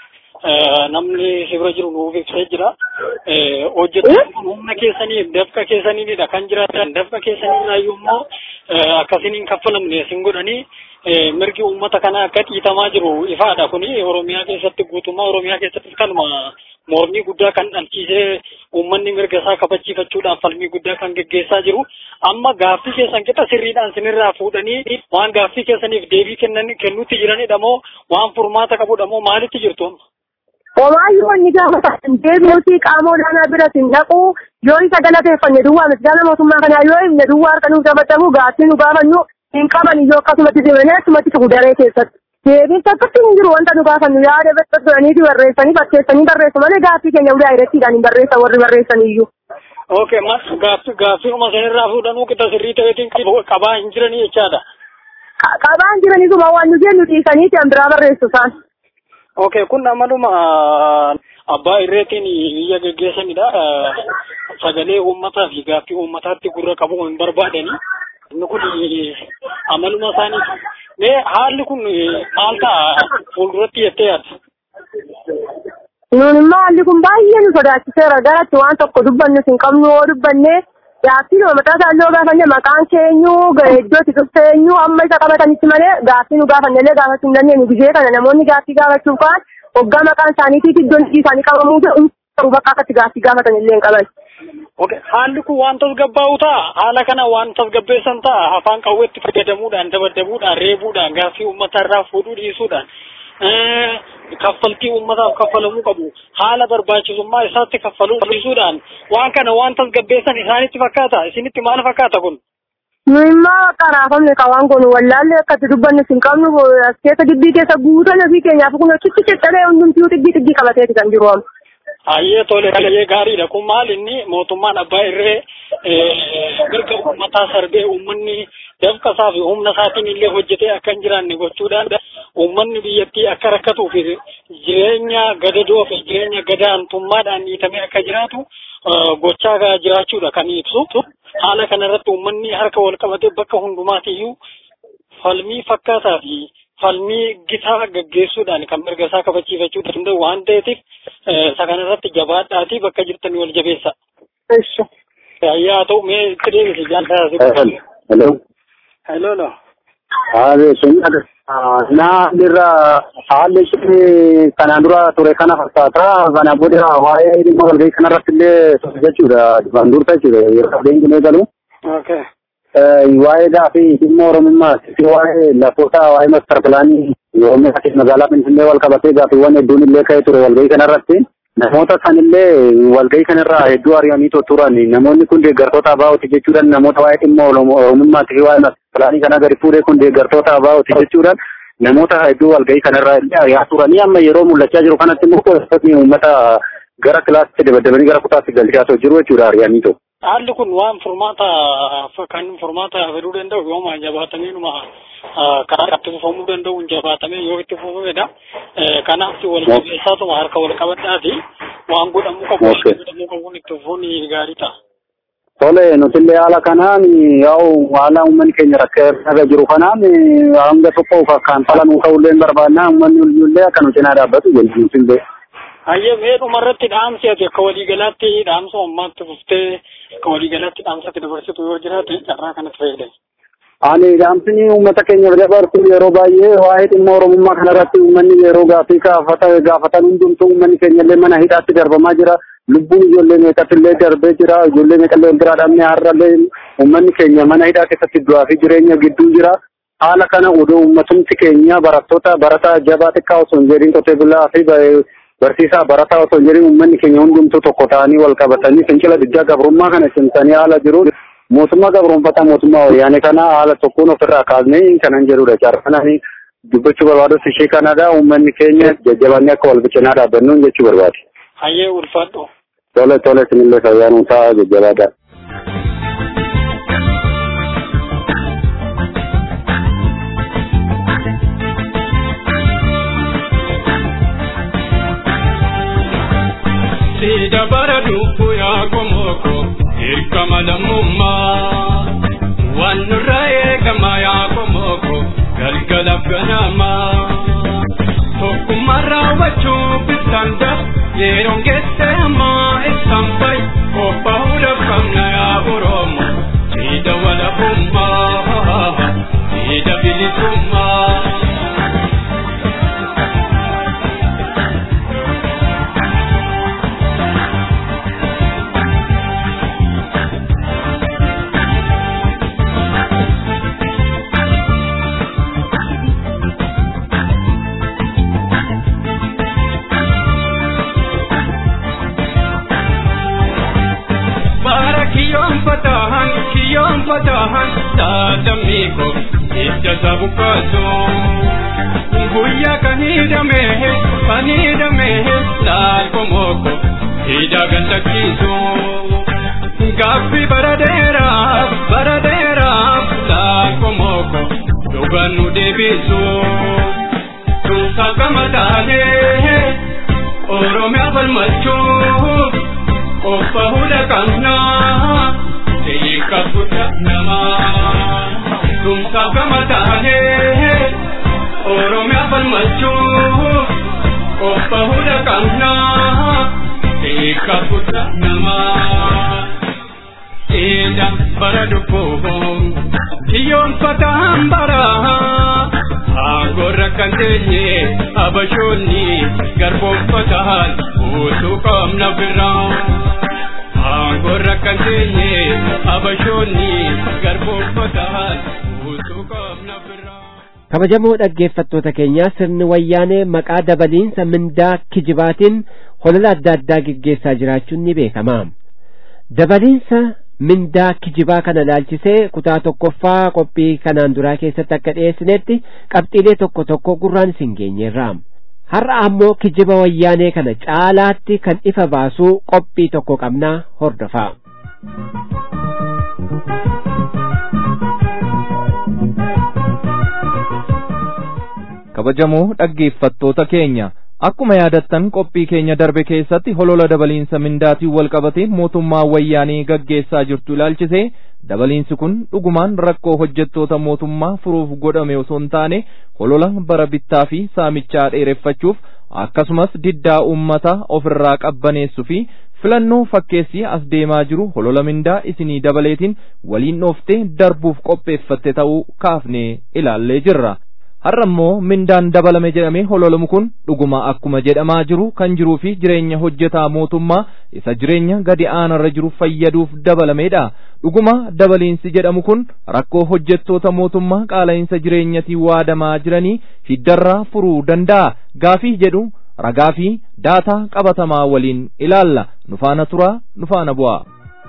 namni sibira jiru nuuf ibsee jira. Hojjettoonni kun humna keessanii dafqa keessaniinidha kan jiraatan dafqa keessaniin immoo akkasiniin kaffalamne isin godhanii mirgi uummata kana akka dhiitamaa jiru ifaadha kuni Oromiyaa keessatti guutummaa Oromiyaa keessatti kanuma mormii guddaa kan dhalchiisee uummanni mirga isaa kabachiifachuudhaan falmii guddaa kan geggeessaa jiru amma gaaffii keessan qixa sirriidhaan sinirraa fuudhanii waan gaaffii keessaniif deebii kennan kennuutti jiranidha moo waan furmaata qabudha moo maalitti jirtu amma? Homaayyuu wanni gaafatan deebinuuti qaama olaanaa bira hin dhaqu yoo isa galateeffanne duwwaa misgaana mootummaa kanaa yoo himne duwwaa harka nuuf taphatamu gaaffii nu gaafannu hin qaban iyyoo akkasumatti deemanii akkasumatti tuqu daree keessatti. Deebiin takkatti hin jiru wanta nu gaafannu yaada bedhanii barreessanii fakkeessanii barreessu malee gaaffii keenya ulaa irrattiidhaan hin barreessan warri barreessan iyyuu. Okay, mas gaaffii gaaffiinuma sanirraa fuudhanuu qixa sirrii ta'eetiin qabaa hin jiranii jechaadha. Qabaa hin jiranii suma waan nu jennu dhiisanii an biraa barreessu isaan. Okay, kun amaluma abbaa irreetiin biyya geggeessanidha. Sagalee uummataa fi gaaffii uummataatti gurra qabu hin barbaadani. Inni kun amaluma isaaniiti. Mee haalli kun maal ta'a fuulduratti jettee yaadda? Nuun immoo haalli kun baay'ee nu sodaachiseera garatti waan tokko dubbannu hin qabnu yoo dubbanne gaaffii nama mataa isaa yoo gaafanne maqaan keenyu iddoo itti dhufteenyu amma isa qabatanitti malee gaaffii nu gaafannellee gaafachuu hin dandeenyu gizee kana namoonni gaaffii gaafachuuf kaan waggaa maqaan isaaniitiif iddoon hojii isaanii qabamuu ta'u bakka akkatti gaaffii gaafatan illee hin qaban. Okay, haalli kun waan tasgabbaa'u ta'a. Haala kana waan tasgabbeessan ta'a. Afaan qawweetti fayyadamuudhaan, dabadabuudhaan, reebuudhaan, gaaffii uummata irraa fuudhuu dhiisuudhaan. kaffaltii uummataaf kaffalamuu qabu haala barbaachisummaa isaatti kaffaluu dhiisuudhaan waan kana waan tasgabbeessan isaanitti fakkaata isinitti maal fakkaata kun nu immoo qaraafamne qawaan kun wallaalle akkatti dubbannu hin qabnu as keessa gibbii keessa guutan ofii keenyaaf kun achitti ciccalee hundumtuu xigbii xigbii qabateeti kan jiru amma. Hayyee tole hayyee gaariidha kun maal inni mootummaan abbaa irree mirga uummataa sarbee uummanni dafqa isaa fi humna isaatiin illee hojjetee akka hin jiraanne gochuudhaan uummanni biyyattii akka rakkatuu fi jireenya gadadoo fi jireenya gadaantummaadhaan dhiitamee akka jiraatu gochaa jiraachuudha kan ibsu. Haala kanarratti uummanni harka wal qabatee bakka hundumaatiyyuu falmii fakkaataa fi falmii gitaa gaggeessuudhaan kan mirga isaa kabachiifachuu danda'u waan ta'eetiif isa kanarratti jabaadhaatii bakka jirtanii wal jabeessa. Yaa ta'u mee itti deebisi jaallataa Hello. Hello no. Haale sun naa irra haalli sun kanaan dura ture kana fakkaata kana booda waa'ee dhimma walgahii kanarratti illee ture jechuudha duraan durta jechuudha yeroo leenjii galu. Okay. Waa'ee gaafii dhimma oromummaa waa'ee lafoota waa'ee mastar pilaanii oromiyaa fi magaalaa finfinnee wal qabatee gaafiiwwan hedduun illee ka'ee ture walgahii kanarratti. Namoota sanillee walgahii kanarraa hedduu ari'anii turan namoonni kun deeggartoota abaa'ooti jechuudhaan namoota waa'ee dhimma oromummaatti fi waa'ee pilaanii kana gadi fuudhee kun deeggartoota abaa'ooti jechuudhaan namoota hedduu walgahii kanarraa illee ari'aa turanii amma yeroo mul'achaa jiru kanatti immoo poolisoonni uummata gara kilaasitti dabadabanii gara kutaatti galchaa jiru jechuudha ari'anii tu. Haalli kun waan furmaata kan furmaata fiduu danda'u yooma jabaatamee numa karaa itti fufamuu danda'u jabaatamee yoo itti fufamedha. Kanaaf wal jabeessaatuma harka wal qabadhaati waan godhamuu qabu waan godhamuu qabuun itti fufuun gaarii ta'a. Tole nutillee haala kanaan yaa'u haala uummanni keenya rakkaa jiru kanaan hanga tokko fakkaan falanuu ta'ullee barbaadna uummanni illee akka nu cinaa dhaabbatu jenna nutillee. Hayyee mee dhumarratti dhaamsi ati akka waliigalaatti dhaamsa ammaatti fuftee akka waliigalaatti dhaamsatti dabarsitu yoo jiraate carraa kanatti fayyadamu. Ani dhaamsini uummata keenya dabarsu yeroo baay'ee waa'ee dhimma oromummaa kanarratti uummanni yeroo gaaffii gaafatan hundumtuu uummanni keenya illee mana hidhaatti darbamaa jira. lubbuun ijoollee meeqatillee darbee jira ijoollee meeqallee wal biraa dhabnee har'allee uummanni keenya mana hidhaa keessatti du'aa fi jireenya gidduu jira haala kana odoo uummatumti keenya barattoota barataa jabaa xiqqaa osoo hin jedhin qotee bulaa fi barsiisaa barataa osoo hin jedhin uummanni keenya hundumtuu tokko ta'anii wal qabatanii fincila diddaa gabrummaa kana cimsanii haala jiru mootummaa gabroonfataa mootummaa wayyaanee kana haala tokkoon ofirraa kaasnee kanan jedhudha carrananii dubbachuu barbaadus ishee kanadha uummanni keenya jajjabannee akka wal bicinaa dhaabbannuun jechuu barbaade. Hayyee ulfaadhu. Tole tole sinillee fayyaanuu ta'a jajjabaadha. Sida bara dubbu yaa komoko hirkama lammummaa waan nurra eegama yaa komoko galgala ganamaa tokkummaa raawwachuu bittaan daf yeroon geesse ammaa ibsaan bayi qophaa'uudhaaf qabna yaa oromo sida walabummaa sida bilisummaa. fatahan kiyoon fatahan taatamiiko ija sabukkaaso guyyaa kan hidhamehe kan hidhamehe laalkomoko hidha gandakiiso gaaffi bara dheeraaf bara dheeraaf laalkomoko dhugaan nu deebiso tumsa gama taanee oromiyaa falmachuuf qopha hunda qabnaa Ika kuta nama Tumsa kama taane Oromia falmachu Opa huda kamna Ika kuta nama Ida bara dupo Kiyon fataham bara Agora kantenye Abashoni Garbon fatahan Utu kamna biraan Angorra kan teenye abashoonni garboonfataan utuu qabna biraa. kabajamoo dhaggeeffattoota keenyaa sirni wayyaanee maqaa dabaliinsa mindaa kijibaatiin holola adda addaa geggeessaa jiraachuun ni beekama dabaliinsa mindaa kijibaa kana ilaalchisee kutaa tokkoffaa qophii kanaan duraa keessatti akka dhiyeessinetti qabxiilee tokko tokko gurraan isin geenyeerra har'a ammoo kijiba wayyaanee kana caalaatti kan ifa baasuu qophii tokko qabnaa hordofaa. kabajamoo dhaggeeffattoota keenya akkuma yaadattan qophii keenya darbe keessatti holola dabaliinsa mindaatiin wal qabatee mootummaa wayyaanii gaggeessaa jirtu ilaalchisee dabaliinsi kun dhugumaan rakkoo hojjettoota mootummaa furuuf godhame osoo hin taane holola bara bittaa fi saamichaa dheereffachuuf akkasumas diddaa uummataa ofirraa qabbaneessuu fi filannoo fakkeessii as deemaa jiru holola mindaa isinii dabaleetiin waliin dhooftee darbuuf qopheeffatte ta'uu kaafnee ilaallee jirra. har'a immoo mindaan dabalame jedhamee hololamu kun dhuguma akkuma jedhamaa jiru kan jiruu fi jireenya hojjetaa mootummaa isa jireenya gadi aanarra jiru fayyaduuf dabalameedha dhuguma dabaliinsi jedhamu kun rakkoo hojjettoota mootummaa qaala'insa jireenyatiin waadamaa jiranii hiddarraa furuu danda'a gaafii jedhu ragaa fi daataa qabatamaa waliin ilaalla nufaana turaa nufaana bu'aa.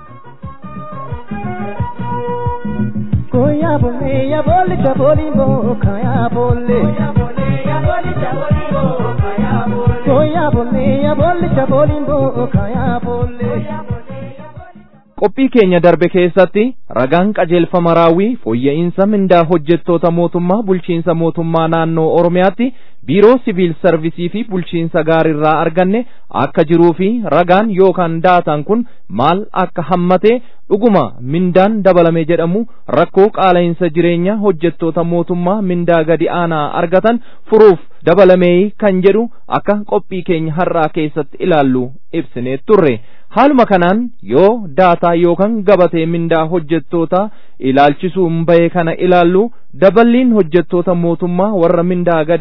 Koya bolle ya bolle cha boli bo kaya bolle Koya bolle ya bolle cha boli bo kaya bolle Koya bolle ya bolle cha boli bo kaya bolle qophii keenya darbe keessatti ragaan qajeelfama raawwii fooyya'insa mindaa hojjettoota mootummaa bulchiinsa mootummaa naannoo oromiyaatti biiroo siviil sarvisii fi bulchiinsa gaariirraa arganne akka jiruu fi ragaan yookaan daataan kun maal akka hammate dhuguma mindaan dabalame jedhamu rakkoo qaala'insa jireenya hojjettoota mootummaa mindaa gadi aanaa argatan furuuf dabalamee kan jedhu akka qophii keenya har'aa keessatti ilaallu ibsinee turre haaluma kanaan yoo daataa yookaan gabatee mindaa hojjettoota ilaalchisuun bahe kana ilaallu daballiin hojjettoota mootummaa warra mindaa gadi aanaa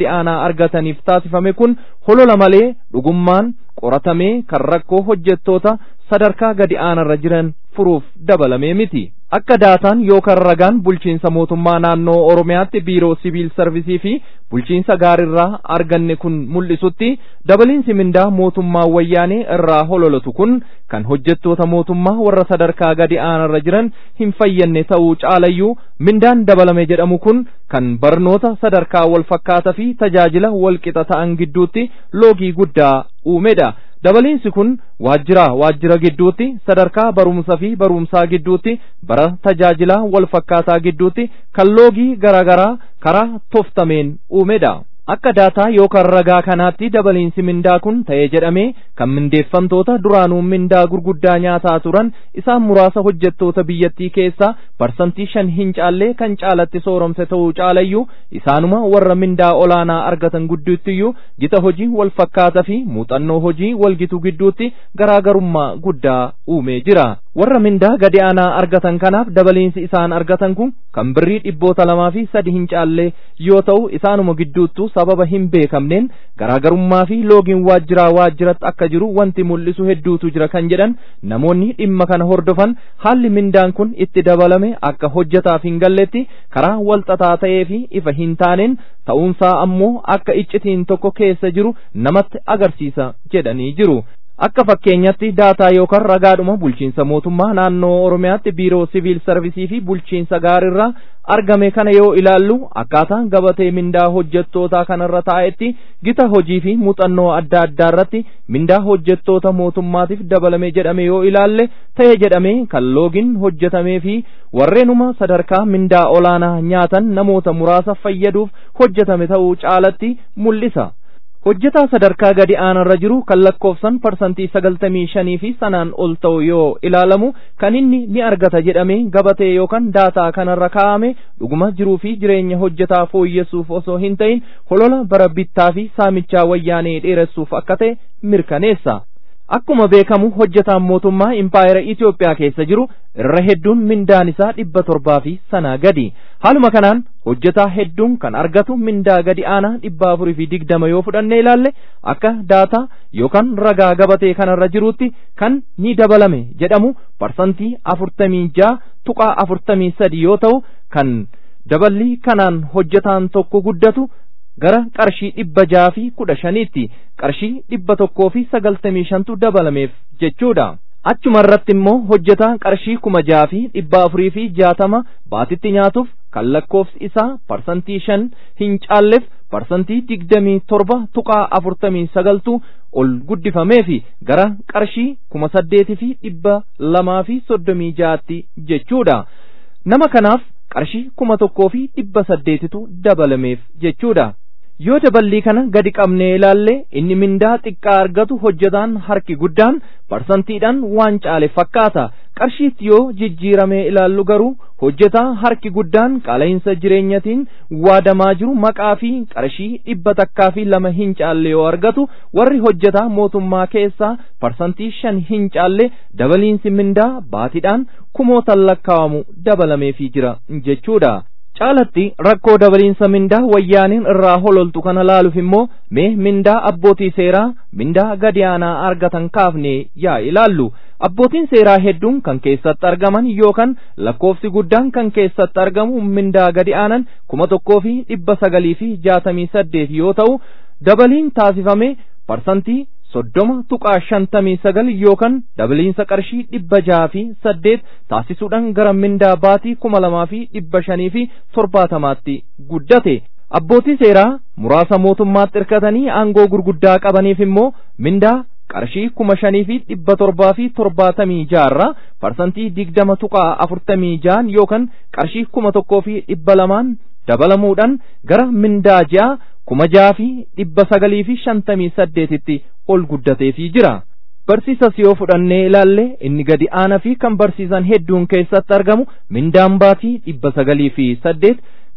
argataniif taasifame kun holola malee dhugummaan qoratamee kan rakkoo hojjettoota sadarkaa gadi aanarra jiran furuuf dabalamee miti. Akka daataan yookaan ragaan bulchiinsa mootummaa naannoo Oromiyaatti biiroo siviil sarvisii fi bulchiinsa gaarirraa arganne kun mul'isutti dabaliinsi mindaa mootummaa wayyaanee irraa hololatu kun kan hojjettoota mootummaa warra sadarkaa gadi aanarra jiran hin fayyanne ta'uu caalayyuu mindaan dabalame jedhamu kun kan barnoota sadarkaa wal fakkaataa fi tajaajila wal qixa ta'an gidduutti loogii guddaa uumedha. dabaliinsi kun waajjira waajjira gidduutti sadarkaa barumsa fi barumsaa gidduutti bara tajaajilaa wal fakkaataa gidduutti kan loogii garaagaraa karaa toftameen uumedha. Akka daataa yookaan ragaa kanaatti dabaliinsi mindaa kun ta'ee jedhamee kan mindeeffamtoota duraanuu mindaa gurguddaa nyaataa turan isaan muraasa hojjettoota biyyattii keessaa parsantii shan hin caallee kan caalatti sooromse ta'uu caalayyuu isaanuma warra mindaa olaanaa argatan gidduuttiyyuu gita hojii wal fakkaataa fi muuxannoo hojii wal gitu gidduutti garaagarummaa guddaa uumee jira. warra mindaa gadi aanaa argatan kanaaf dabaliinsi isaan argatan kun kan birrii dhibboota lamaa fi sadi hin caalle yoo ta'u isaanuma gidduuttu sababa hin beekamneen garaagarummaa fi loogiin waajjiraa waajjiratti akka jiru wanti mul'isu hedduutu jira kan jedhan namoonni dhimma kana hordofan haalli mindaan kun itti dabalame akka hojjetaaf hin galletti karaa walxaxaa ta'ee fi ifa hin taaneen ta'uunsaa ammoo akka iccitiin tokko keessa jiru namatti agarsiisa jedhanii jiru. akka fakkeenyatti daataa yookaan ragaadhuma bulchiinsa mootummaa naannoo oromiyaatti biiroo siviil sarvisii fi bulchiinsa gaarirraa argame kana yoo ilaallu akkaataa gabatee mindaa hojjettootaa kanarra taa'etti gita hojii fi muuxannoo adda addaa irratti mindaa hojjettoota mootummaatiif dabalame jedhame yoo ilaalle ta'e jedhame kan loogiin hojjetamee fi warreenuma sadarkaa mindaa olaanaa nyaatan namoota muraasa fayyaduuf hojjetame ta'uu caalatti mul'isa. hojjetaa sadarkaa gadi aanarra jiru kan lakkoofsan parsantii sagaltamii shanii fi sanaan ol ta'u yoo ilaalamu kan inni ni argata jedhamee gabatee yookaan daataa kanarra kaa'ame dhuguma jiruu fi jireenya hojjetaa fooyyessuuf osoo hin ta'in holola bara bittaa fi saamichaa wayyaanee dheeressuuf akka ta'e mirkaneessa. Akkuma beekamu hojjetaan mootummaa impaayera Itoophiyaa keessa jiru irra hedduun mindaan isaa dhibba torbaa fi sanaa gadi. Haaluma kanaan hojjetaa hedduun kan argatu mindaa gadi aanaa dhibba afurii fi digdama yoo fudhanne ilaalle akka daataa yookaan ragaa gabatee kanarra jiruutti kan ni dabalame jedhamu parsantii afurtamii ja'a tuqaa afurtamii sadi yoo ta'u kan daballii kanaan hojjetaan tokko guddatu gara qarshii dhibba jaha fi kudha shaniitti qarshii dhibba tokkoo fi sagaltamii shantu dabalameef jechuudha. Achuma irratti immoo hojjetaa qarshii kuma jaha fi dhibba afurii fi jaatama baatitti nyaatuuf kan lakkoofsi isaa parsantii shan hin caalleef parsantii digdamii torba tuqaa afurtamii sagaltu ol guddifamee fi gara qarshii kuma saddeetii fi dhibba lamaa fi soddomii jaatti jechuudha. Nama kanaaf qarshii kuma tokkoo fi dhibba saddeetitu dabalameef jechuudha. yoo daballii kana gadi qabnee ilaalle inni mindaa xiqqaa argatu hojjetaan harki guddaan parsantiidhaan waan caale fakkaata qarshiitti yoo jijjiiramee ilaallu garuu hojjetaa harki guddaan qaala'insa jireenyatiin waadamaa jiru maqaa fi qarshii dhibba takkaa fi lama hin caalle yoo argatu warri hojjetaa mootummaa keessaa parsantii shan hin caalle dabaliinsi mindaa baatiidhaan kumootan lakkaawamu dabalameefii jira jechuudha. caalatti rakkoo dabaliinsa mindaa wayyaaniin irraa hololtu kana laaluuf immoo mee mindaa abbootii seeraa mindaa gadi aanaa argatan kaafne yaa ilaallu abbootiin seeraa hedduun kan keessatti argaman yookaan lakkoofsi guddaan kan keessatti argamu mindaa gadi aanan kuma tokkoo fi dhibba sagalii fi jaatamii saddeet yoo ta'u dabaliin taasifame parsantii soddoma tuqaa shantamii sagal yookaan dabaliinsa qarshii dhibba jaha fi saddeet taasisuudhaan gara mindaa baatii kuma lamaa fi dhibba shanii fi torbaatamaatti guddate. Abbootii seeraa muraasa mootummaatti hirkatanii aangoo gurguddaa qabaniif immoo mindaa qarshii kuma shanii fi dhibba torbaa fi torbaatamii jaarraa parsantii digdama tuqaa afurtamii jaan yookaan qarshii kuma tokkoo fi dhibba lamaan dabalamuudhaan gara mindaa ja'a kuma jaha fi dhibba sagalii fi shantamii saddeetitti ol guddateefii jira. Barsiisas yoo fudhannee ilaalle inni gadi aanaa fi kan barsiisan hedduun keessatti argamu mindaan baatii dhibba sagalii fi saddeet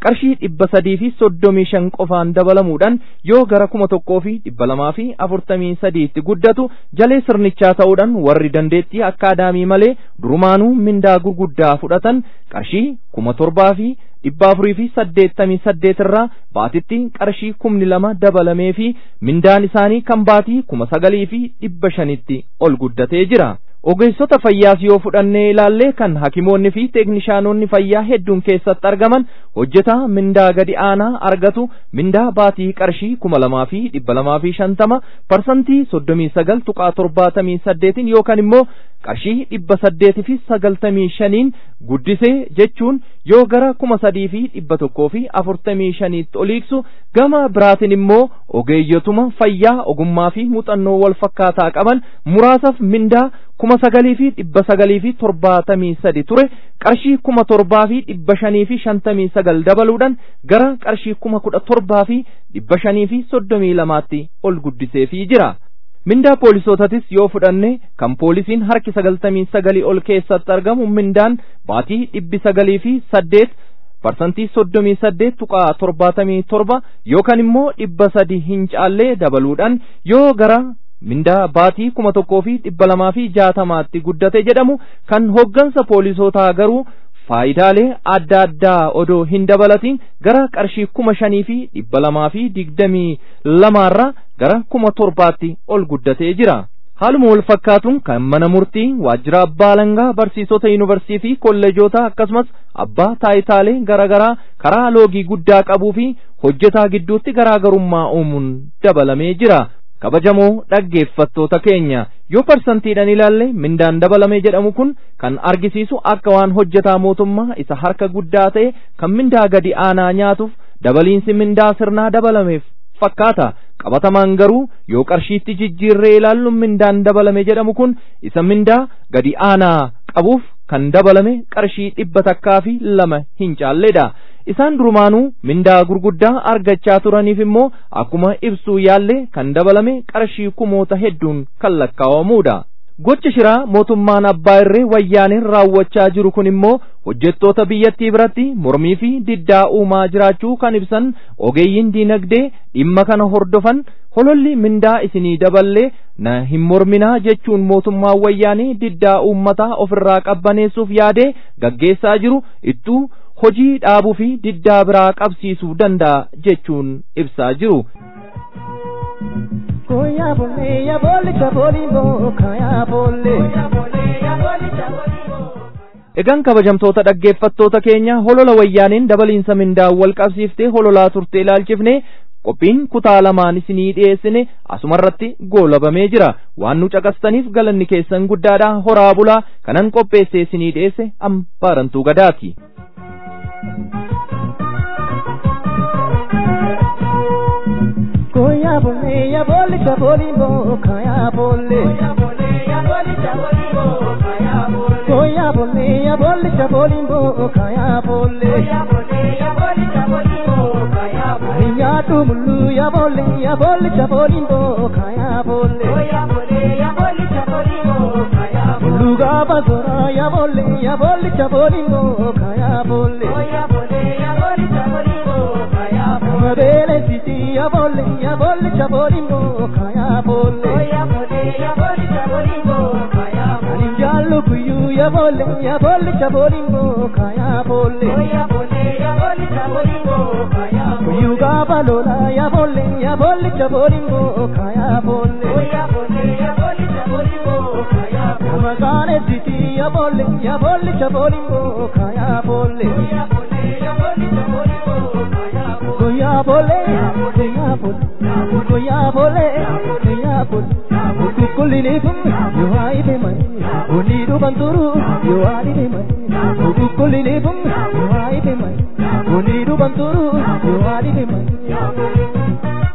qarshii dhibba sadii fi soddomii shan qofaan dabalamuudhaan yoo gara kuma tokkoo fi dhibba lamaa fi afurtamii sadiitti guddatu jalee sirnichaa ta'uudhaan warri dandeettii akkaadaamii malee durumaanuu mindaa gurguddaa fudhatan qarshii kuma torbaa fi dhibba afurii fi saddeettamii saddeet irraa baatitti qarshii kumni lama dabalamee fi mindaan isaanii kan baatii kuma sagalii fi dhibba shanitti ol guddatee jira. ogeessota fayyaas yoo fudhannee ilaallee kan hakimoonni fi teeknishaanonni fayyaa hedduun keessatti argaman hojjetaa mindaa gadi aanaa argatu mindaa baatii qarshii kuma lamaa fi dhibba lamaa fi shantama parsantii soddomii sagal tuqaa torbaatamii saddeetiin yookaan immoo qarshii dhibba saddeetii fi sagaltamii shaniin guddisee jechuun yoo gara kuma sadii fi dhibba tokkoo fi afurtamii shaniitti oliiksu gama biraatiin immoo ogeeyyotuma fayyaa ogummaa fi muuxannoo wal fakkaataa qaban muraasaaf mindaa kuma sagalii fi dhibba sagalii fi torbaatamii sadi ture qarshii kuma torbaa fi dhibba shanii fi shantamii sagal dabaluudhaan gara qarshii kuma kudha torbaa fi dhibba shanii fi soddomii lamaatti ol guddiseefii jira. mindaa poolisootatis yoo fudhanne kan poolisiin harki sagaltamii sagalii ol keessatti argamu mindaan baatii dhibbi sagalii fi saddeet parsantii soddomii saddeet tuqaa torbaatamii torba yookaan immoo dhibba sadi hin caallee dabaluudhaan yoo gara mindaa baatii kuma tokkoo fi dhibba lamaa fi jaatamaatti guddate jedhamu kan hoggansa poolisootaa garuu faayidaalee adda addaa odoo hin dabalatiin gara qarshii kuma shanii fi dhibba lamaa fi digdamii lamaarraa gara kuma torbaatti ol guddatee jira. Haaluma wal fakkaatuun kan mana murtii waajjira abbaa alangaa barsiisota yuunivarsiitii fi kolleejotaa akkasumas abbaa taayitaalee garaagaraa karaa loogii guddaa qabuu fi hojjetaa gidduutti garaagarummaa uumuun dabalamee jira. kabajamoo dhaggeeffattoota keenya yoo parsantiidhaan ilaalle mindaan dabalame jedhamu kun kan argisiisu akka waan hojjetaa mootummaa isa harka guddaa ta'e kan mindaa gadi aanaa nyaatuuf dabaliinsi mindaa sirnaa dabalameef fakkaata qabatamaan garuu yoo qarshiitti jijjiirree ilaallu mindaan dabalame jedhamu kun isa mindaa gadi aanaa qabuuf kan dabalame qarshii dhibba takkaa fi lama hin caalledha. isaan durumaanuu mindaa gurguddaa argachaa turaniif immoo akkuma ibsuu yaalle kan dabalame qarshii kumoota hedduun kan lakkaa'amuudha. Gocha shiraa mootummaan abbaa irree wayyaaneen raawwachaa jiru kun immoo hojjettoota biyyattii biratti mormii fi diddaa uumaa jiraachuu kan ibsan ogeeyyiin diinagdee dhimma kana hordofan hololli mindaa isinii daballee na hin morminaa jechuun mootummaan wayyaanee diddaa uummataa ofirraa qabbaneessuuf yaadee gaggeessaa jiru ittuu hojii dhaabuu fi diddaa biraa qabsiisuu danda'a jechuun ibsaa jiru. Koya bolle ya bolle chabolimbo kaya bolle. Egaan kabajamtoota dhaggeeffattoota keenya holola wayyaaneen dabaliinsa mindaa wal qabsiiftee hololaa turte ilaalchifne qophiin kutaa lamaan isinii dhiyeessine asumarratti goolabamee jira waan nu caqastaniif galanni keessan guddaadha horaa bulaa kanan qopheesse isinii dhiyeesse ambaarantuu gadaati. Koya bolle ya bolle chabolimbo kaya bolle. Koya bolle ya bolle chabolimbo kaya bolle. Koya bolle ya bolle chabolimbo kaya bolle. Koya bolle ya bolle chabolimbo kaya bolle. Arinya tumulu ya bolle ya bolle chabolimbo kaya bolle. Koya bolle ya bolle chabolimbo kaya bolle. Luga bazora ya bolle ya bolle chabolimbo kaya bolle. Koya bolle ya bolle chabolimbo kaya bolle. Mabele siti ya bolle ya bolle chabolimbo kaya bolle. Koya bolle ya bolle chabolimbo kaya bolle. Alinjallo kuyu ya bolle ya bolle chabolimbo kaya bolle. Koya bolle ya bolle chabolimbo kaya bolle. Kuyu gabalola ya bolle ya bolle chabolimbo kaya bolle. Koya bolle ya bolle chabolimbo kaya bolle. Magane siti ya bolle ya bolle chabolimbo kaya bolle. Koya bolle ya bolle chabolimbo kaya bolle. Koya bolle koya bolle koya bolle koya bolle. Kukulini bum yo ai be mai. Unidu banturu yo ai be mai. Kukulini bum yo ai be mai. Unidu banturu yo ai be mai.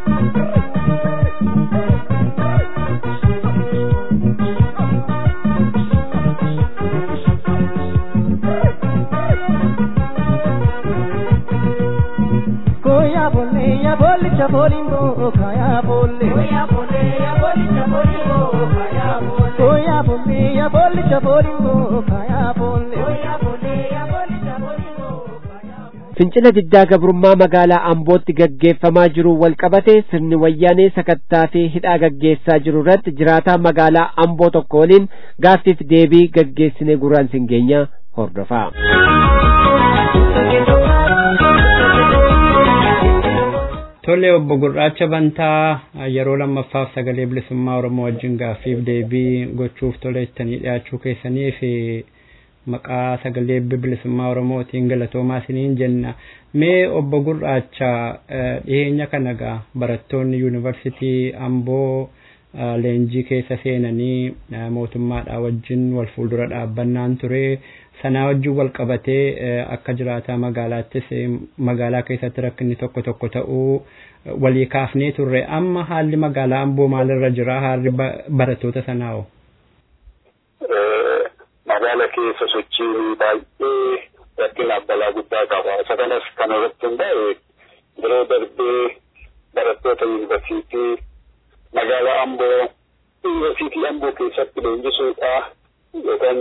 Koya bolle ya bolle chabolimbo kaya bolle. Koya bolle ya bolle chabolimbo kaya bolle. Koya bolle ya bolle chabolimbo kaya bolle. Koya bolle ya bolle chabolimbo kaya bolle. fincila diddaa gabrummaa magaalaa ambootti gaggeeffamaa jiru wal qabate sirni wayyaanee sakattaa fi hidhaa gaggeessaa jiru irratti jiraataa magaalaa amboo tokko waliin gaaffiif deebii gaggeessine gurraan singeenya hordofaa. Tole obbo Gurraacha Bantaa yeroo lammaffaaf sagalee bilisummaa Oromoo wajjin gaaffiif deebii gochuuf tola ittanii dhiyaachuu keessanii fi maqaa sagalee bilisummaa Oromootiin galatoomaa isiniin jenna. Mee obbo Gurraacha dhiyeenya kana gaa barattoonni yuunivarsiitii Amboo leenjii keessa seenanii mootummaadhaa wajjin wal fuuldura dhaabbannaan ture. sanaa wajjin wal qabatee akka jiraataa magaalaattis magaalaa keessatti rakkinni tokko tokko ta'uu walii kaafnee turre amma haalli magaalaa amboo maalirra jira haalli barattoota sanaa hoo? Magaala keessa sochiin baay'ee rakkinaaf balaa guddaa qaba. Isa kanas kan irratti hundaa'e yeroo darbee barattoota yuunivarsiitii magaalaa amboo yuunivarsiitii amboo keessatti leenjisuudha yookaan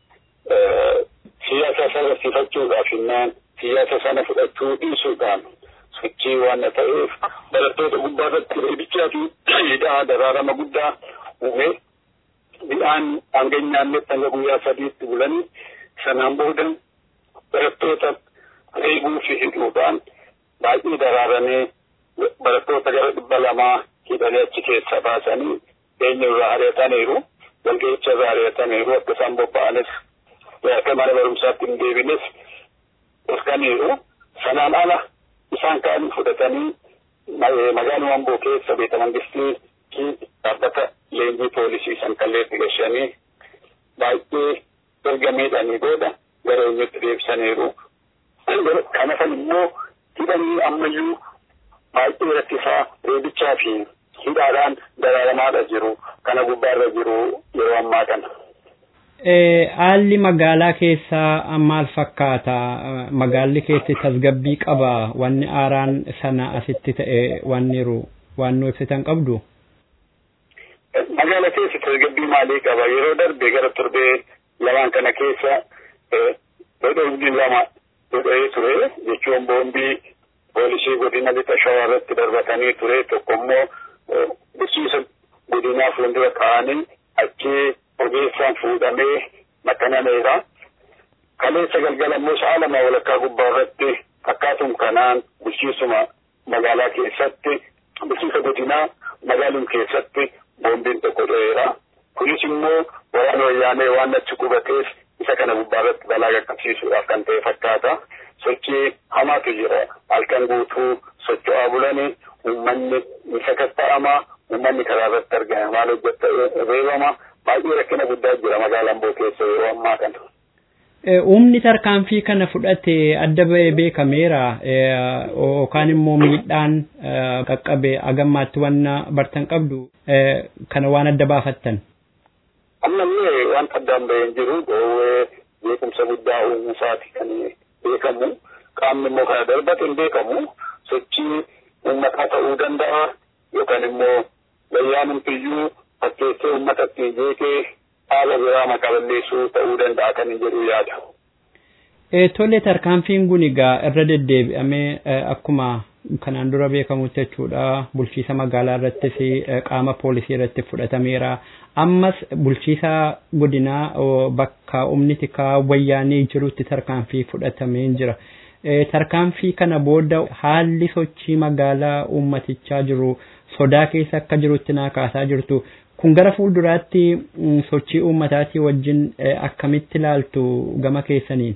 siyaasa sana sifachuudhaaf hinnaan siyaasa sana fudhachuu dhiisuudhaan sochii waan ta'eef barattoota gubbaa irratti reebichaa fi hidhaa daraarama guddaa uume midhaan hanga nyaannetti hanga guyyaa sadiitti bulanii sanaan booda barattoota reebuu fi hidhuudhaan baay'ee daraaramee barattoota gara dhibba lamaa hidhanii achi keessa baasanii eenyurraa ari'ataniiru walga'icha irraa ari'ataniiru akka isaan bobba'anis akka mana barumsaatti hin deebines dhorkaniiru sanaan ala isaan kaan fudhatanii magaaluma amboo keessa beeta mangistii dhaabbata leenjii poolisii san kalleetti gashanii baay'ee erga miidhanii booda gara eenyutti deebisaniiru kanafan immoo hidhanii ammayyuu baay'ee rakkisaa reebichaa fi hidhaadhaan daraaramaadha jiru kana gubbaarra jiru yeroo ammaa kana. haalli magaalaa keessaa maal fakkaata magaalli keessi tasgabbii qaba wanni aaraan sana asitti ta'e wanni jiru waan nu ibsitan qabdu. Magaala keessi tasgabbii maalii qaba yeroo darbe gara torbee lamaan kana keessa dhodhombii lama dhodhee ture jechuun boombii poolisii godina lixa shawaa irratti darbatanii ture tokko immoo bulchiisa godinaa fuuldura kaa'anii achii ogeessaan fuudhamee maxxanameera. Kaleessa galgala immoo sa'a lama walakkaa gubbaa irratti akkaatum kanaan bulchiisuma magaalaa keessatti bulchiisa godinaa magaalum keessatti boombiin tokko dho'eera. Kunis immoo waraana wayyaanee waan achi qubateef isa kana gubbaa irratti balaa qaqqabsiisuudhaaf kan ta'e fakkaata. Sochii hamaatu jira. Halkan guutuu socho'aa bulanii uummanni ni sakatta'ama. Uummanni karaa irratti argama. Maal hojjetta reebama. baay'ee rakkina guddaa jira magaalaa amboo keessa yeroo ammaa kana. Humni tarkaanfii kana fudhate adda ba'ee beekameera yookaan immoo miidhaan qaqqabe agammaatti wanna bartan qabdu kana waan adda baafattan. Ammallee waan addaan bahee hin jiru dhoowwee beekumsa guddaa uumusaati kan beekamu qaamni immoo kana darbate hin beekamu sochii uummataa ta'uu danda'a yookaan immoo wayyaanumtiyyuu fakkeessee uummata ittiin jeeqee haala biraa maqaa balleessuu ta'uu danda'a kan hin jedhu yaada. Tole tarkaanfiin kun egaa irra deddeebi'amee akkuma kanaan dura beekamutti jechuudha bulchiisa magaalaa irrattis qaama poolisii irratti fudhatameera. Ammas bulchiisa godinaa bakka humni tikaa wayyaanee jirutti tarkaanfii fudhatamee jira. Tarkaanfii kana booda haalli sochii magaalaa uummatichaa jiru sodaa keessa akka jirutti naa kaasaa jirtu. Kun gara fuulduraatti sochii uummataatii wajjin akkamitti ilaaltu gama keessaniin?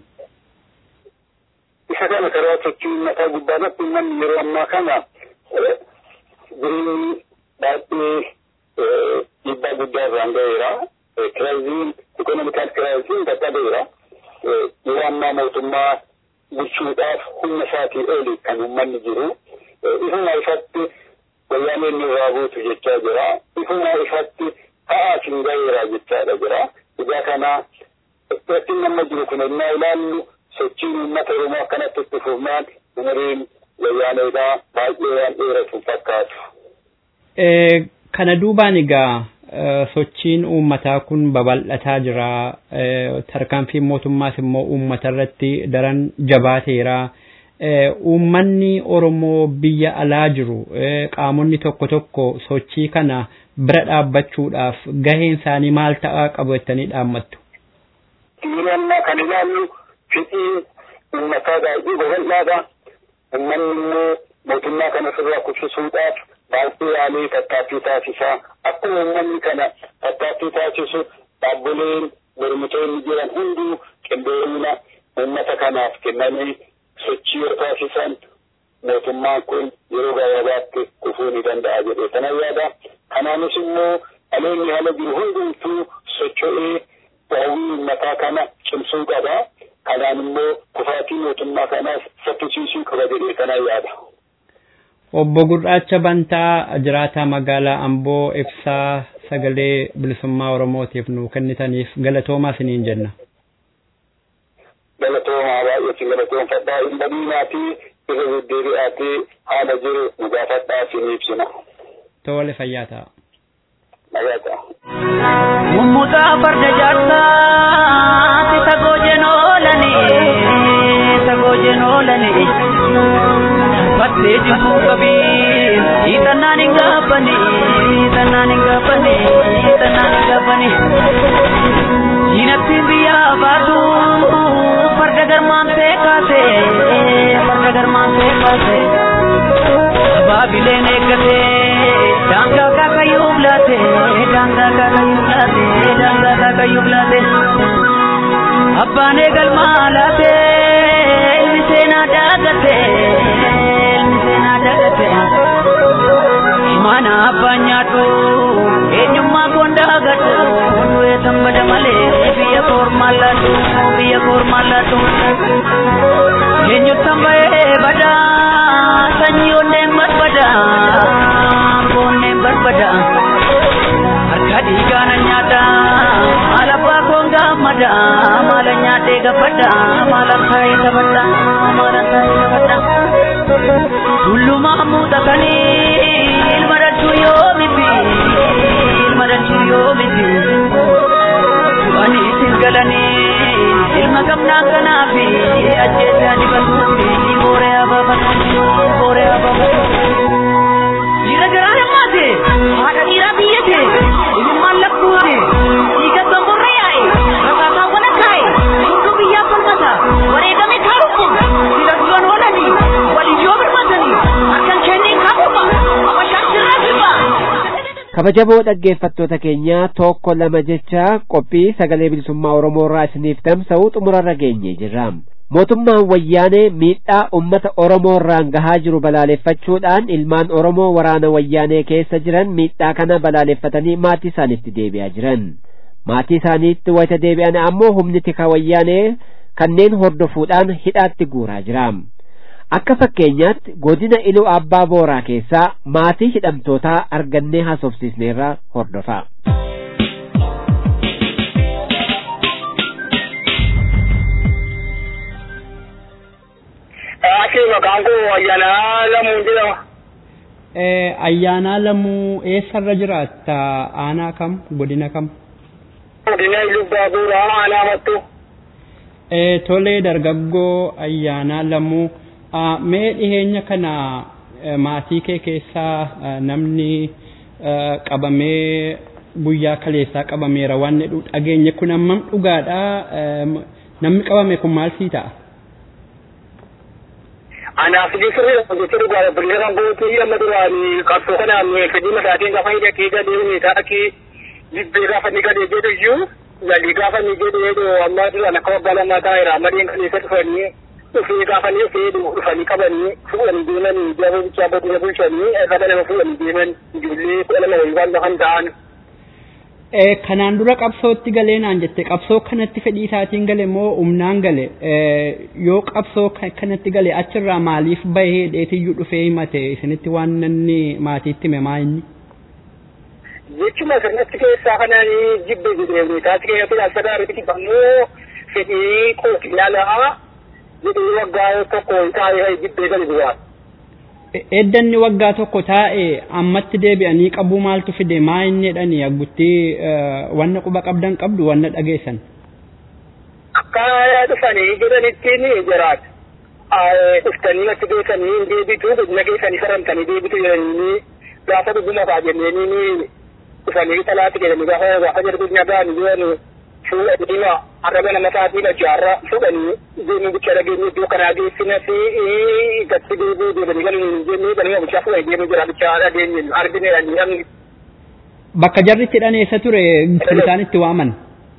isa kana karaa sochii uummataa gubbaarratti uummanni yeroo ammaa kana jireenyi baay'ee dhiibbaa guddaa irraan ga'eera. Kiraayiziin ikonomikaal kiraayiziin qaqqabeera. Yeroo ammaa mootummaa bulchuudhaaf humna isaatii oli kan uummanni jiru. Ifuma ifatti wayyaaneen irraa buutu jechaa jira. Ifuma ifatti ta'aa hin ga'eera jechaadha jira. Egaa kana rakkin amma jiru kun ennaa ilaallu sochiin uummata Oromoo akkanatti itti fufnaan umuriin wayyaaneedhaa baay'ee waan dheeratu fakkaatu. Kana duubaan egaa sochiin uummataa kun babal'ataa jira. Tarkaanfiin mootummaas immoo uummata irratti daran jabaateera. uummanni Oromoo biyya alaa jiru qaamonni tokko tokko sochii kana bira dhaabbachuudhaaf gaheen isaanii maal ta'aa qabu jettanii dhaammattu. Yeroo kan ilaallu fedhii uummataa baay'ee babal'aadha. Uummanni immoo mootummaa kana sirraa kuffisuudhaaf baay'ee yaalee tattaaffii taasisaa. Akkuma uummanni kana tattaaffii taasisu dhaabbileen mormitoonni jiran hunduu qindoomina uummata kanaaf kennanii sochii yoo taasisan mootummaan kun yeroo gabaabaatti kufuu ni danda'a jedhee kana yaada. Kanaanis immoo dhaloonni haala jiru hundumtuu socho'ee hawwii uummataa kana cimsuu qaba. Kanaan immoo kufaatii mootummaa kanaas saffisiisuu qaba jedhee kana yaada. Obbo Gurraacha Bantaa jiraataa magaalaa Amboo ibsaa sagalee bilisummaa Oromootiif nu kennitaniif galatoomaa isiniin jenna. Galatoomaa baay'eetti galatoomfadhaa hin badinaatii irra deddeebi'aatee haala jiru nu gaafadhaa isin ibsina. Tole fayyaa ta'a. Fayyaa ta'a. Mummutaa farda jaarsaa si sagoo jenoolani sagoo jenoolani battee jibbuu qabii hiixannaan hin gaabbani hiixannaan hin gaabbani hiixannaan hin gaabbani diinattiin biyyaa baatu farda garmaantee kaase farda garmaantee kaase baabileen eeggate daangaa kaakayyuuf laate daangaa kaakayyuuf laate daangaa kaakayyuuf laate abbaan eegalmaa laate ilmi seenaa daagate ilmi seenaa daagate mana abbaan nyaatu eenyummaa koon daagatu du'ee tambada malee biyya koormaan laatu biyya koormaan laatu eenyutti tambayee badaa sanyii onneen barbada onneen barbada harka dhiigaana nyaata maal abbaa koon gammada maala nyaatee gabbada maala kaayee gabbada maala kaayee gabbada tullumaa muuxatanii ilma dhalchuu yoo miti ilma dhalchuu yoo miti du'anii isin galanii ilma gamnaa kanaafi ajjeesaa dibatuufi booree abaabatuufi booree abaabatuufi dhiira garaa nammaate haadha dhiiraa biyyate ilmaan lakkuute dhiiga gamborra yaa'e rakaasaawwan akkaa'e hunduu biyyaa falmata wareegame kaaruffuun sila duran oolanii waliyyoo birmatanii harkan kennee kaafuma abashaan sirraa sirba. kabajamoo dhaggeeffattoota keenya tokko lama jecha qophii sagalee bilisummaa oromoo irraa isiniif tamsa'u xumurarra geenye jirra mootummaan wayyaanee miidhaa ummata oromoo irraan gahaa jiru balaaleffachuudhaan ilmaan oromoo waraana wayyaanee keessa jiran miidhaa kana balaaleffatanii maatii isaaniitti deebi'aa jiran maatii isaaniitti wayita deebi'an ammoo humni tika wayyaanee kanneen hordofuudhaan hidhaatti guuraa jira akka fakkeenyaatti godina iluu abbaa booraa keessaa maatii hidhamtootaa argannee haasofsiisneerra hordofa. Ati maqaan koo Ayyaanaa Lamuu jedhama. Ayyaanaa Lamuu eessarra jiraatta? Aanaa kam? Godina kam? Godina iluu abbaa booraa aanaa mattu. Tolee dargaggoo Ayyaanaa Lamuu. mee dhiheenya kana maatii kee keessaa namni qabamee guyyaa kaleessaa qabameera waan jedhu dhageenye kun ammam dhugaadha namni qabame kun maal sii ta'a? Anaaf jechuun jecha dhugaadha bilisa kan gootii amma duraanii qabsoo kanaan fedhii mataatiin gaafa hidhatee gadee meetaa akkii jibbee gaafa ni gadee jedhu iyyuu galii gaafa ni jedhee amma duraan akka waggaa lamaa taa'eera amadeen kaleessa dhufanii dhufee gaafanii dhufee dhufanii qabanii fuudhanii deemanii jaba bichaa godina bulchanii qaba nama fuudhanii deeman ijoollee kudha lama wayii waan lafan ta'an. Kanaan dura qabsootti galee naan jette qabsoo kanatti fedhii isaatiin gale moo humnaan gale yoo qabsoo kanatti gale achirraa maaliif bahee dheetiyyuu dhufee himate isinitti waan namni maatiitti hime maa inni? Jechuma sirnatti keessaa kanaan jibbe jedhee taati keessatti dhaabbata irratti ammoo fedhii kooti ilaalaa jedhee waggaa tokko taa'ee jibbee gadi duwwaa. Eddanni waggaa tokko taa'e ammatti deebi'anii qabuu maaltu fide maa inni jedhanii aggutti wanna quba qabdan qabdu wanna dhageessan. Akka dhufanii jedhanitti ni jiraata. dhuftanii natti beekanii hin deebitu godina keessanii faramtanii deebitu jedhanii gaafa dhuguma faa jenneen dhufanii talaatti jedhanii gaafa gaafa jedhu nyagaan yoo fuudhanii arraba nama sa'aatiin jaarra fuudhanii deemuu bicha dhageenye iddoo kanaa geessina fi gatti deebi'uu deebanii kan hin jennee kan hin bichaa fuudhanii deemuu jira bichaa dhageenye argine namni. Bakka jarri itti dhaneessa ture kan isaan itti waaman.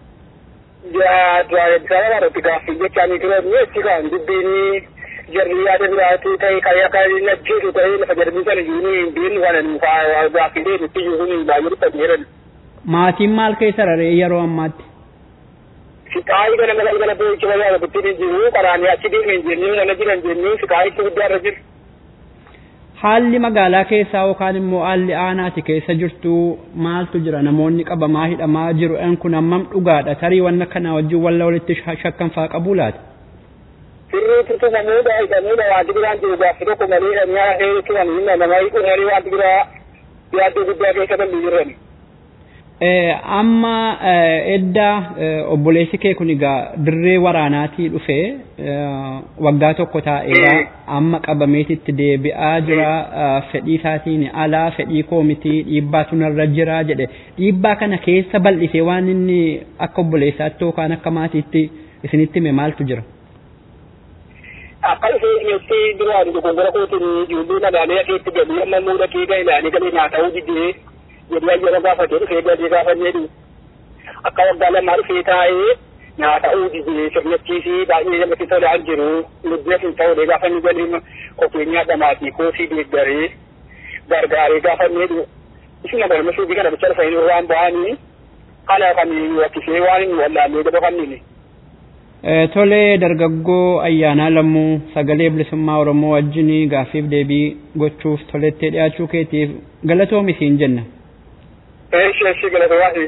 Sababa irratti gaaffii jechaanii turan jechi kan dubbiin jarri yaada biraatii ta'e kan akka najjeesu ta'e lafa jarbii sana jiruun hin beeknu waan gaaffii deebitti jiruun baay'ee dhufanii jiran. Maatiin maal keessa raree yeroo ammaatti? Siqaayi kana mala kana boo'icha magaalaa guddin jiru karaanii achi deemen jennee mana jiran jennee siqaayitti guddaa irra jiru. Haalli magaalaa keessaa yookaan immoo haalli aanaati keessa jirtu maaltu jira namoonni qabamaa hidhamaa jiru en kun hammam dhugaadha tarii wanna kana wajjin walla walitti shakkan faa qabu laata. Sirrii turtumamuudha hidhamuudha wanti biraan jiru gaaffii tokko malee hidhamyaa hee turan hinna nama hiikuun wanti biraa yaaddoo guddaa keessa kan jirani. amma edda obboleessi kee kun egaa dirree waraanaatii dhufee waggaa tokko taa'eera amma qabameetitti deebi'aa jira fedhii isaatiin alaa fedhii koomitii dhiibbaatu narra jira jedhe dhiibbaa kana keessa bal'isee waan inni akka obboleessaatti yookaan akka maatiitti isinitti hime maaltu jira. Akka ishee duraan dogoggora kootiin ijoollee magaalaa keetti galii amma muuda keegaa ilaalee galee naa ta'uu didee jedhee yeroo gaafatee dhufee gadee gaafannee dhu akka waggaa lamaa dhufee taa'ee nyaata uudisee sirnachiisii baay'ee namatti tolaan jiru lubbeef hin ta'uudhe gaafanni galiin kophee nyaadhamaatii koosii deeggaree gargaaree gaafannee dhu isin agarma suubii kana bicha dhufanii irraan ba'anii kana kan wakkisee waan hin wallaallee gaba kannini. Tolee dargaggoo ayyaanaa lammuu sagalee bilisummaa Oromoo wajjin gaaffiif deebii gochuuf tolettee dhiyaachuu keetiif galatoomi siin jenna. Eeshi eeshi galatoomaa.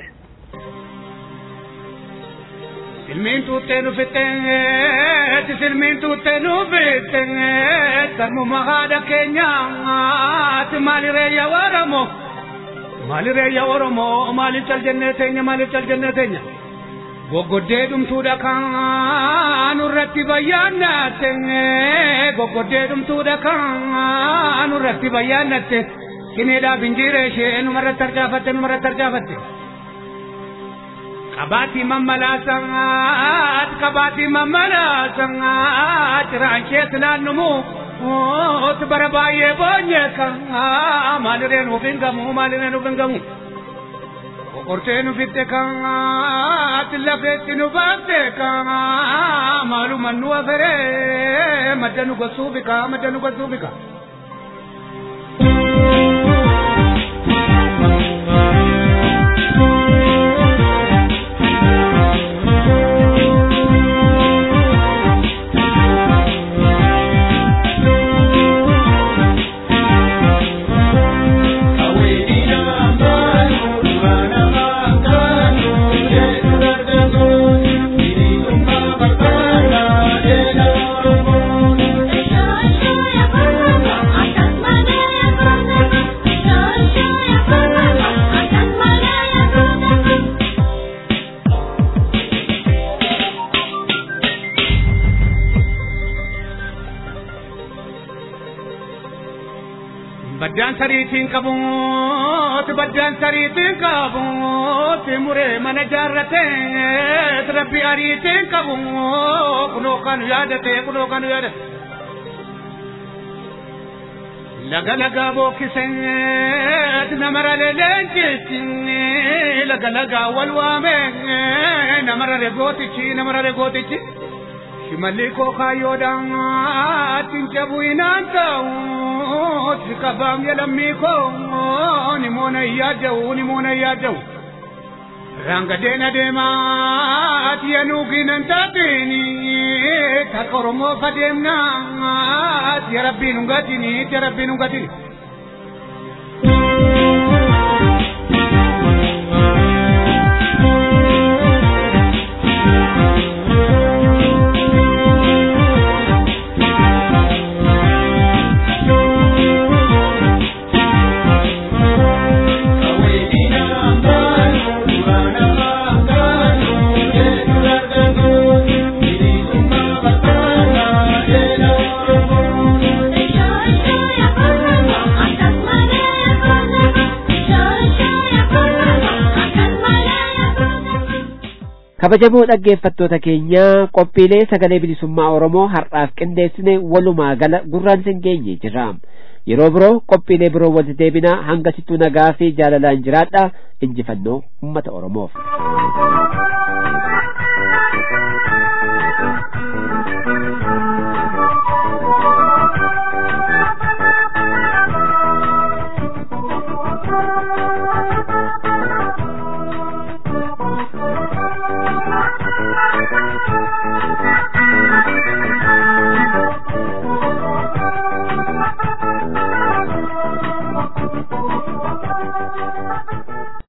Silmiin tuuttee nu fixxeeti silmiin tuuttee nu fixxeeti sarmuma haadha keenyaati maali reeyya Oromoo maali reeyya Oromoo maali cal jennee teenya maali cal jennee teenya. Goggoddee dhumtuudha kan irratti bayyaannatte goggoddee dhumtuudha kan irratti bayyaannatte sineedhaaf injiiree ishee numarratti argaafatte numarratti argaafatte. Qabaatii mammalaasaat qabaatii mammalaasaat raanchees naannumu ooti bara baay'ee boonye kan maaliree nuuf hin gamu maaliree nuuf hin gamu. Qortee nu fitte kan ati lafeetti nu baafte kan maaluma nu aferee madda nu gossuu bika madda nu gossuu bika. baddaan sariitiin qabuuti baddaan sariitiin qabuuti muree mana jaarratee rabbi ariitiin qabu kunoo kan yaadate kunoo kan yaadate. Laga lagaa bookisee namara leenjisti laga lagaa wal waamee namara regootichi namara regootichi. Shimalli koo kaayyoodhaan tinjabu inaan ta'u si qabaam yalammii koo ni moona iyyaada'u ni moona iyyaada'u. Rangadeen adeemaa ati yanuuginan taatini takka Oromoo fadeemnaa ati rabbiin hungatini ati rabbiin hungatini. kabajamoo dhaggeeffattoota keenya qophiilee sagalee bilisummaa oromoo har'aaf qindeessine walumaa gala gurraan sin geenye jirra yeroo biroo qophiilee biroo walitti deebinaa hanga sittuu nagaa fi jaalalaan jiraadha injifannoo ummata oromoof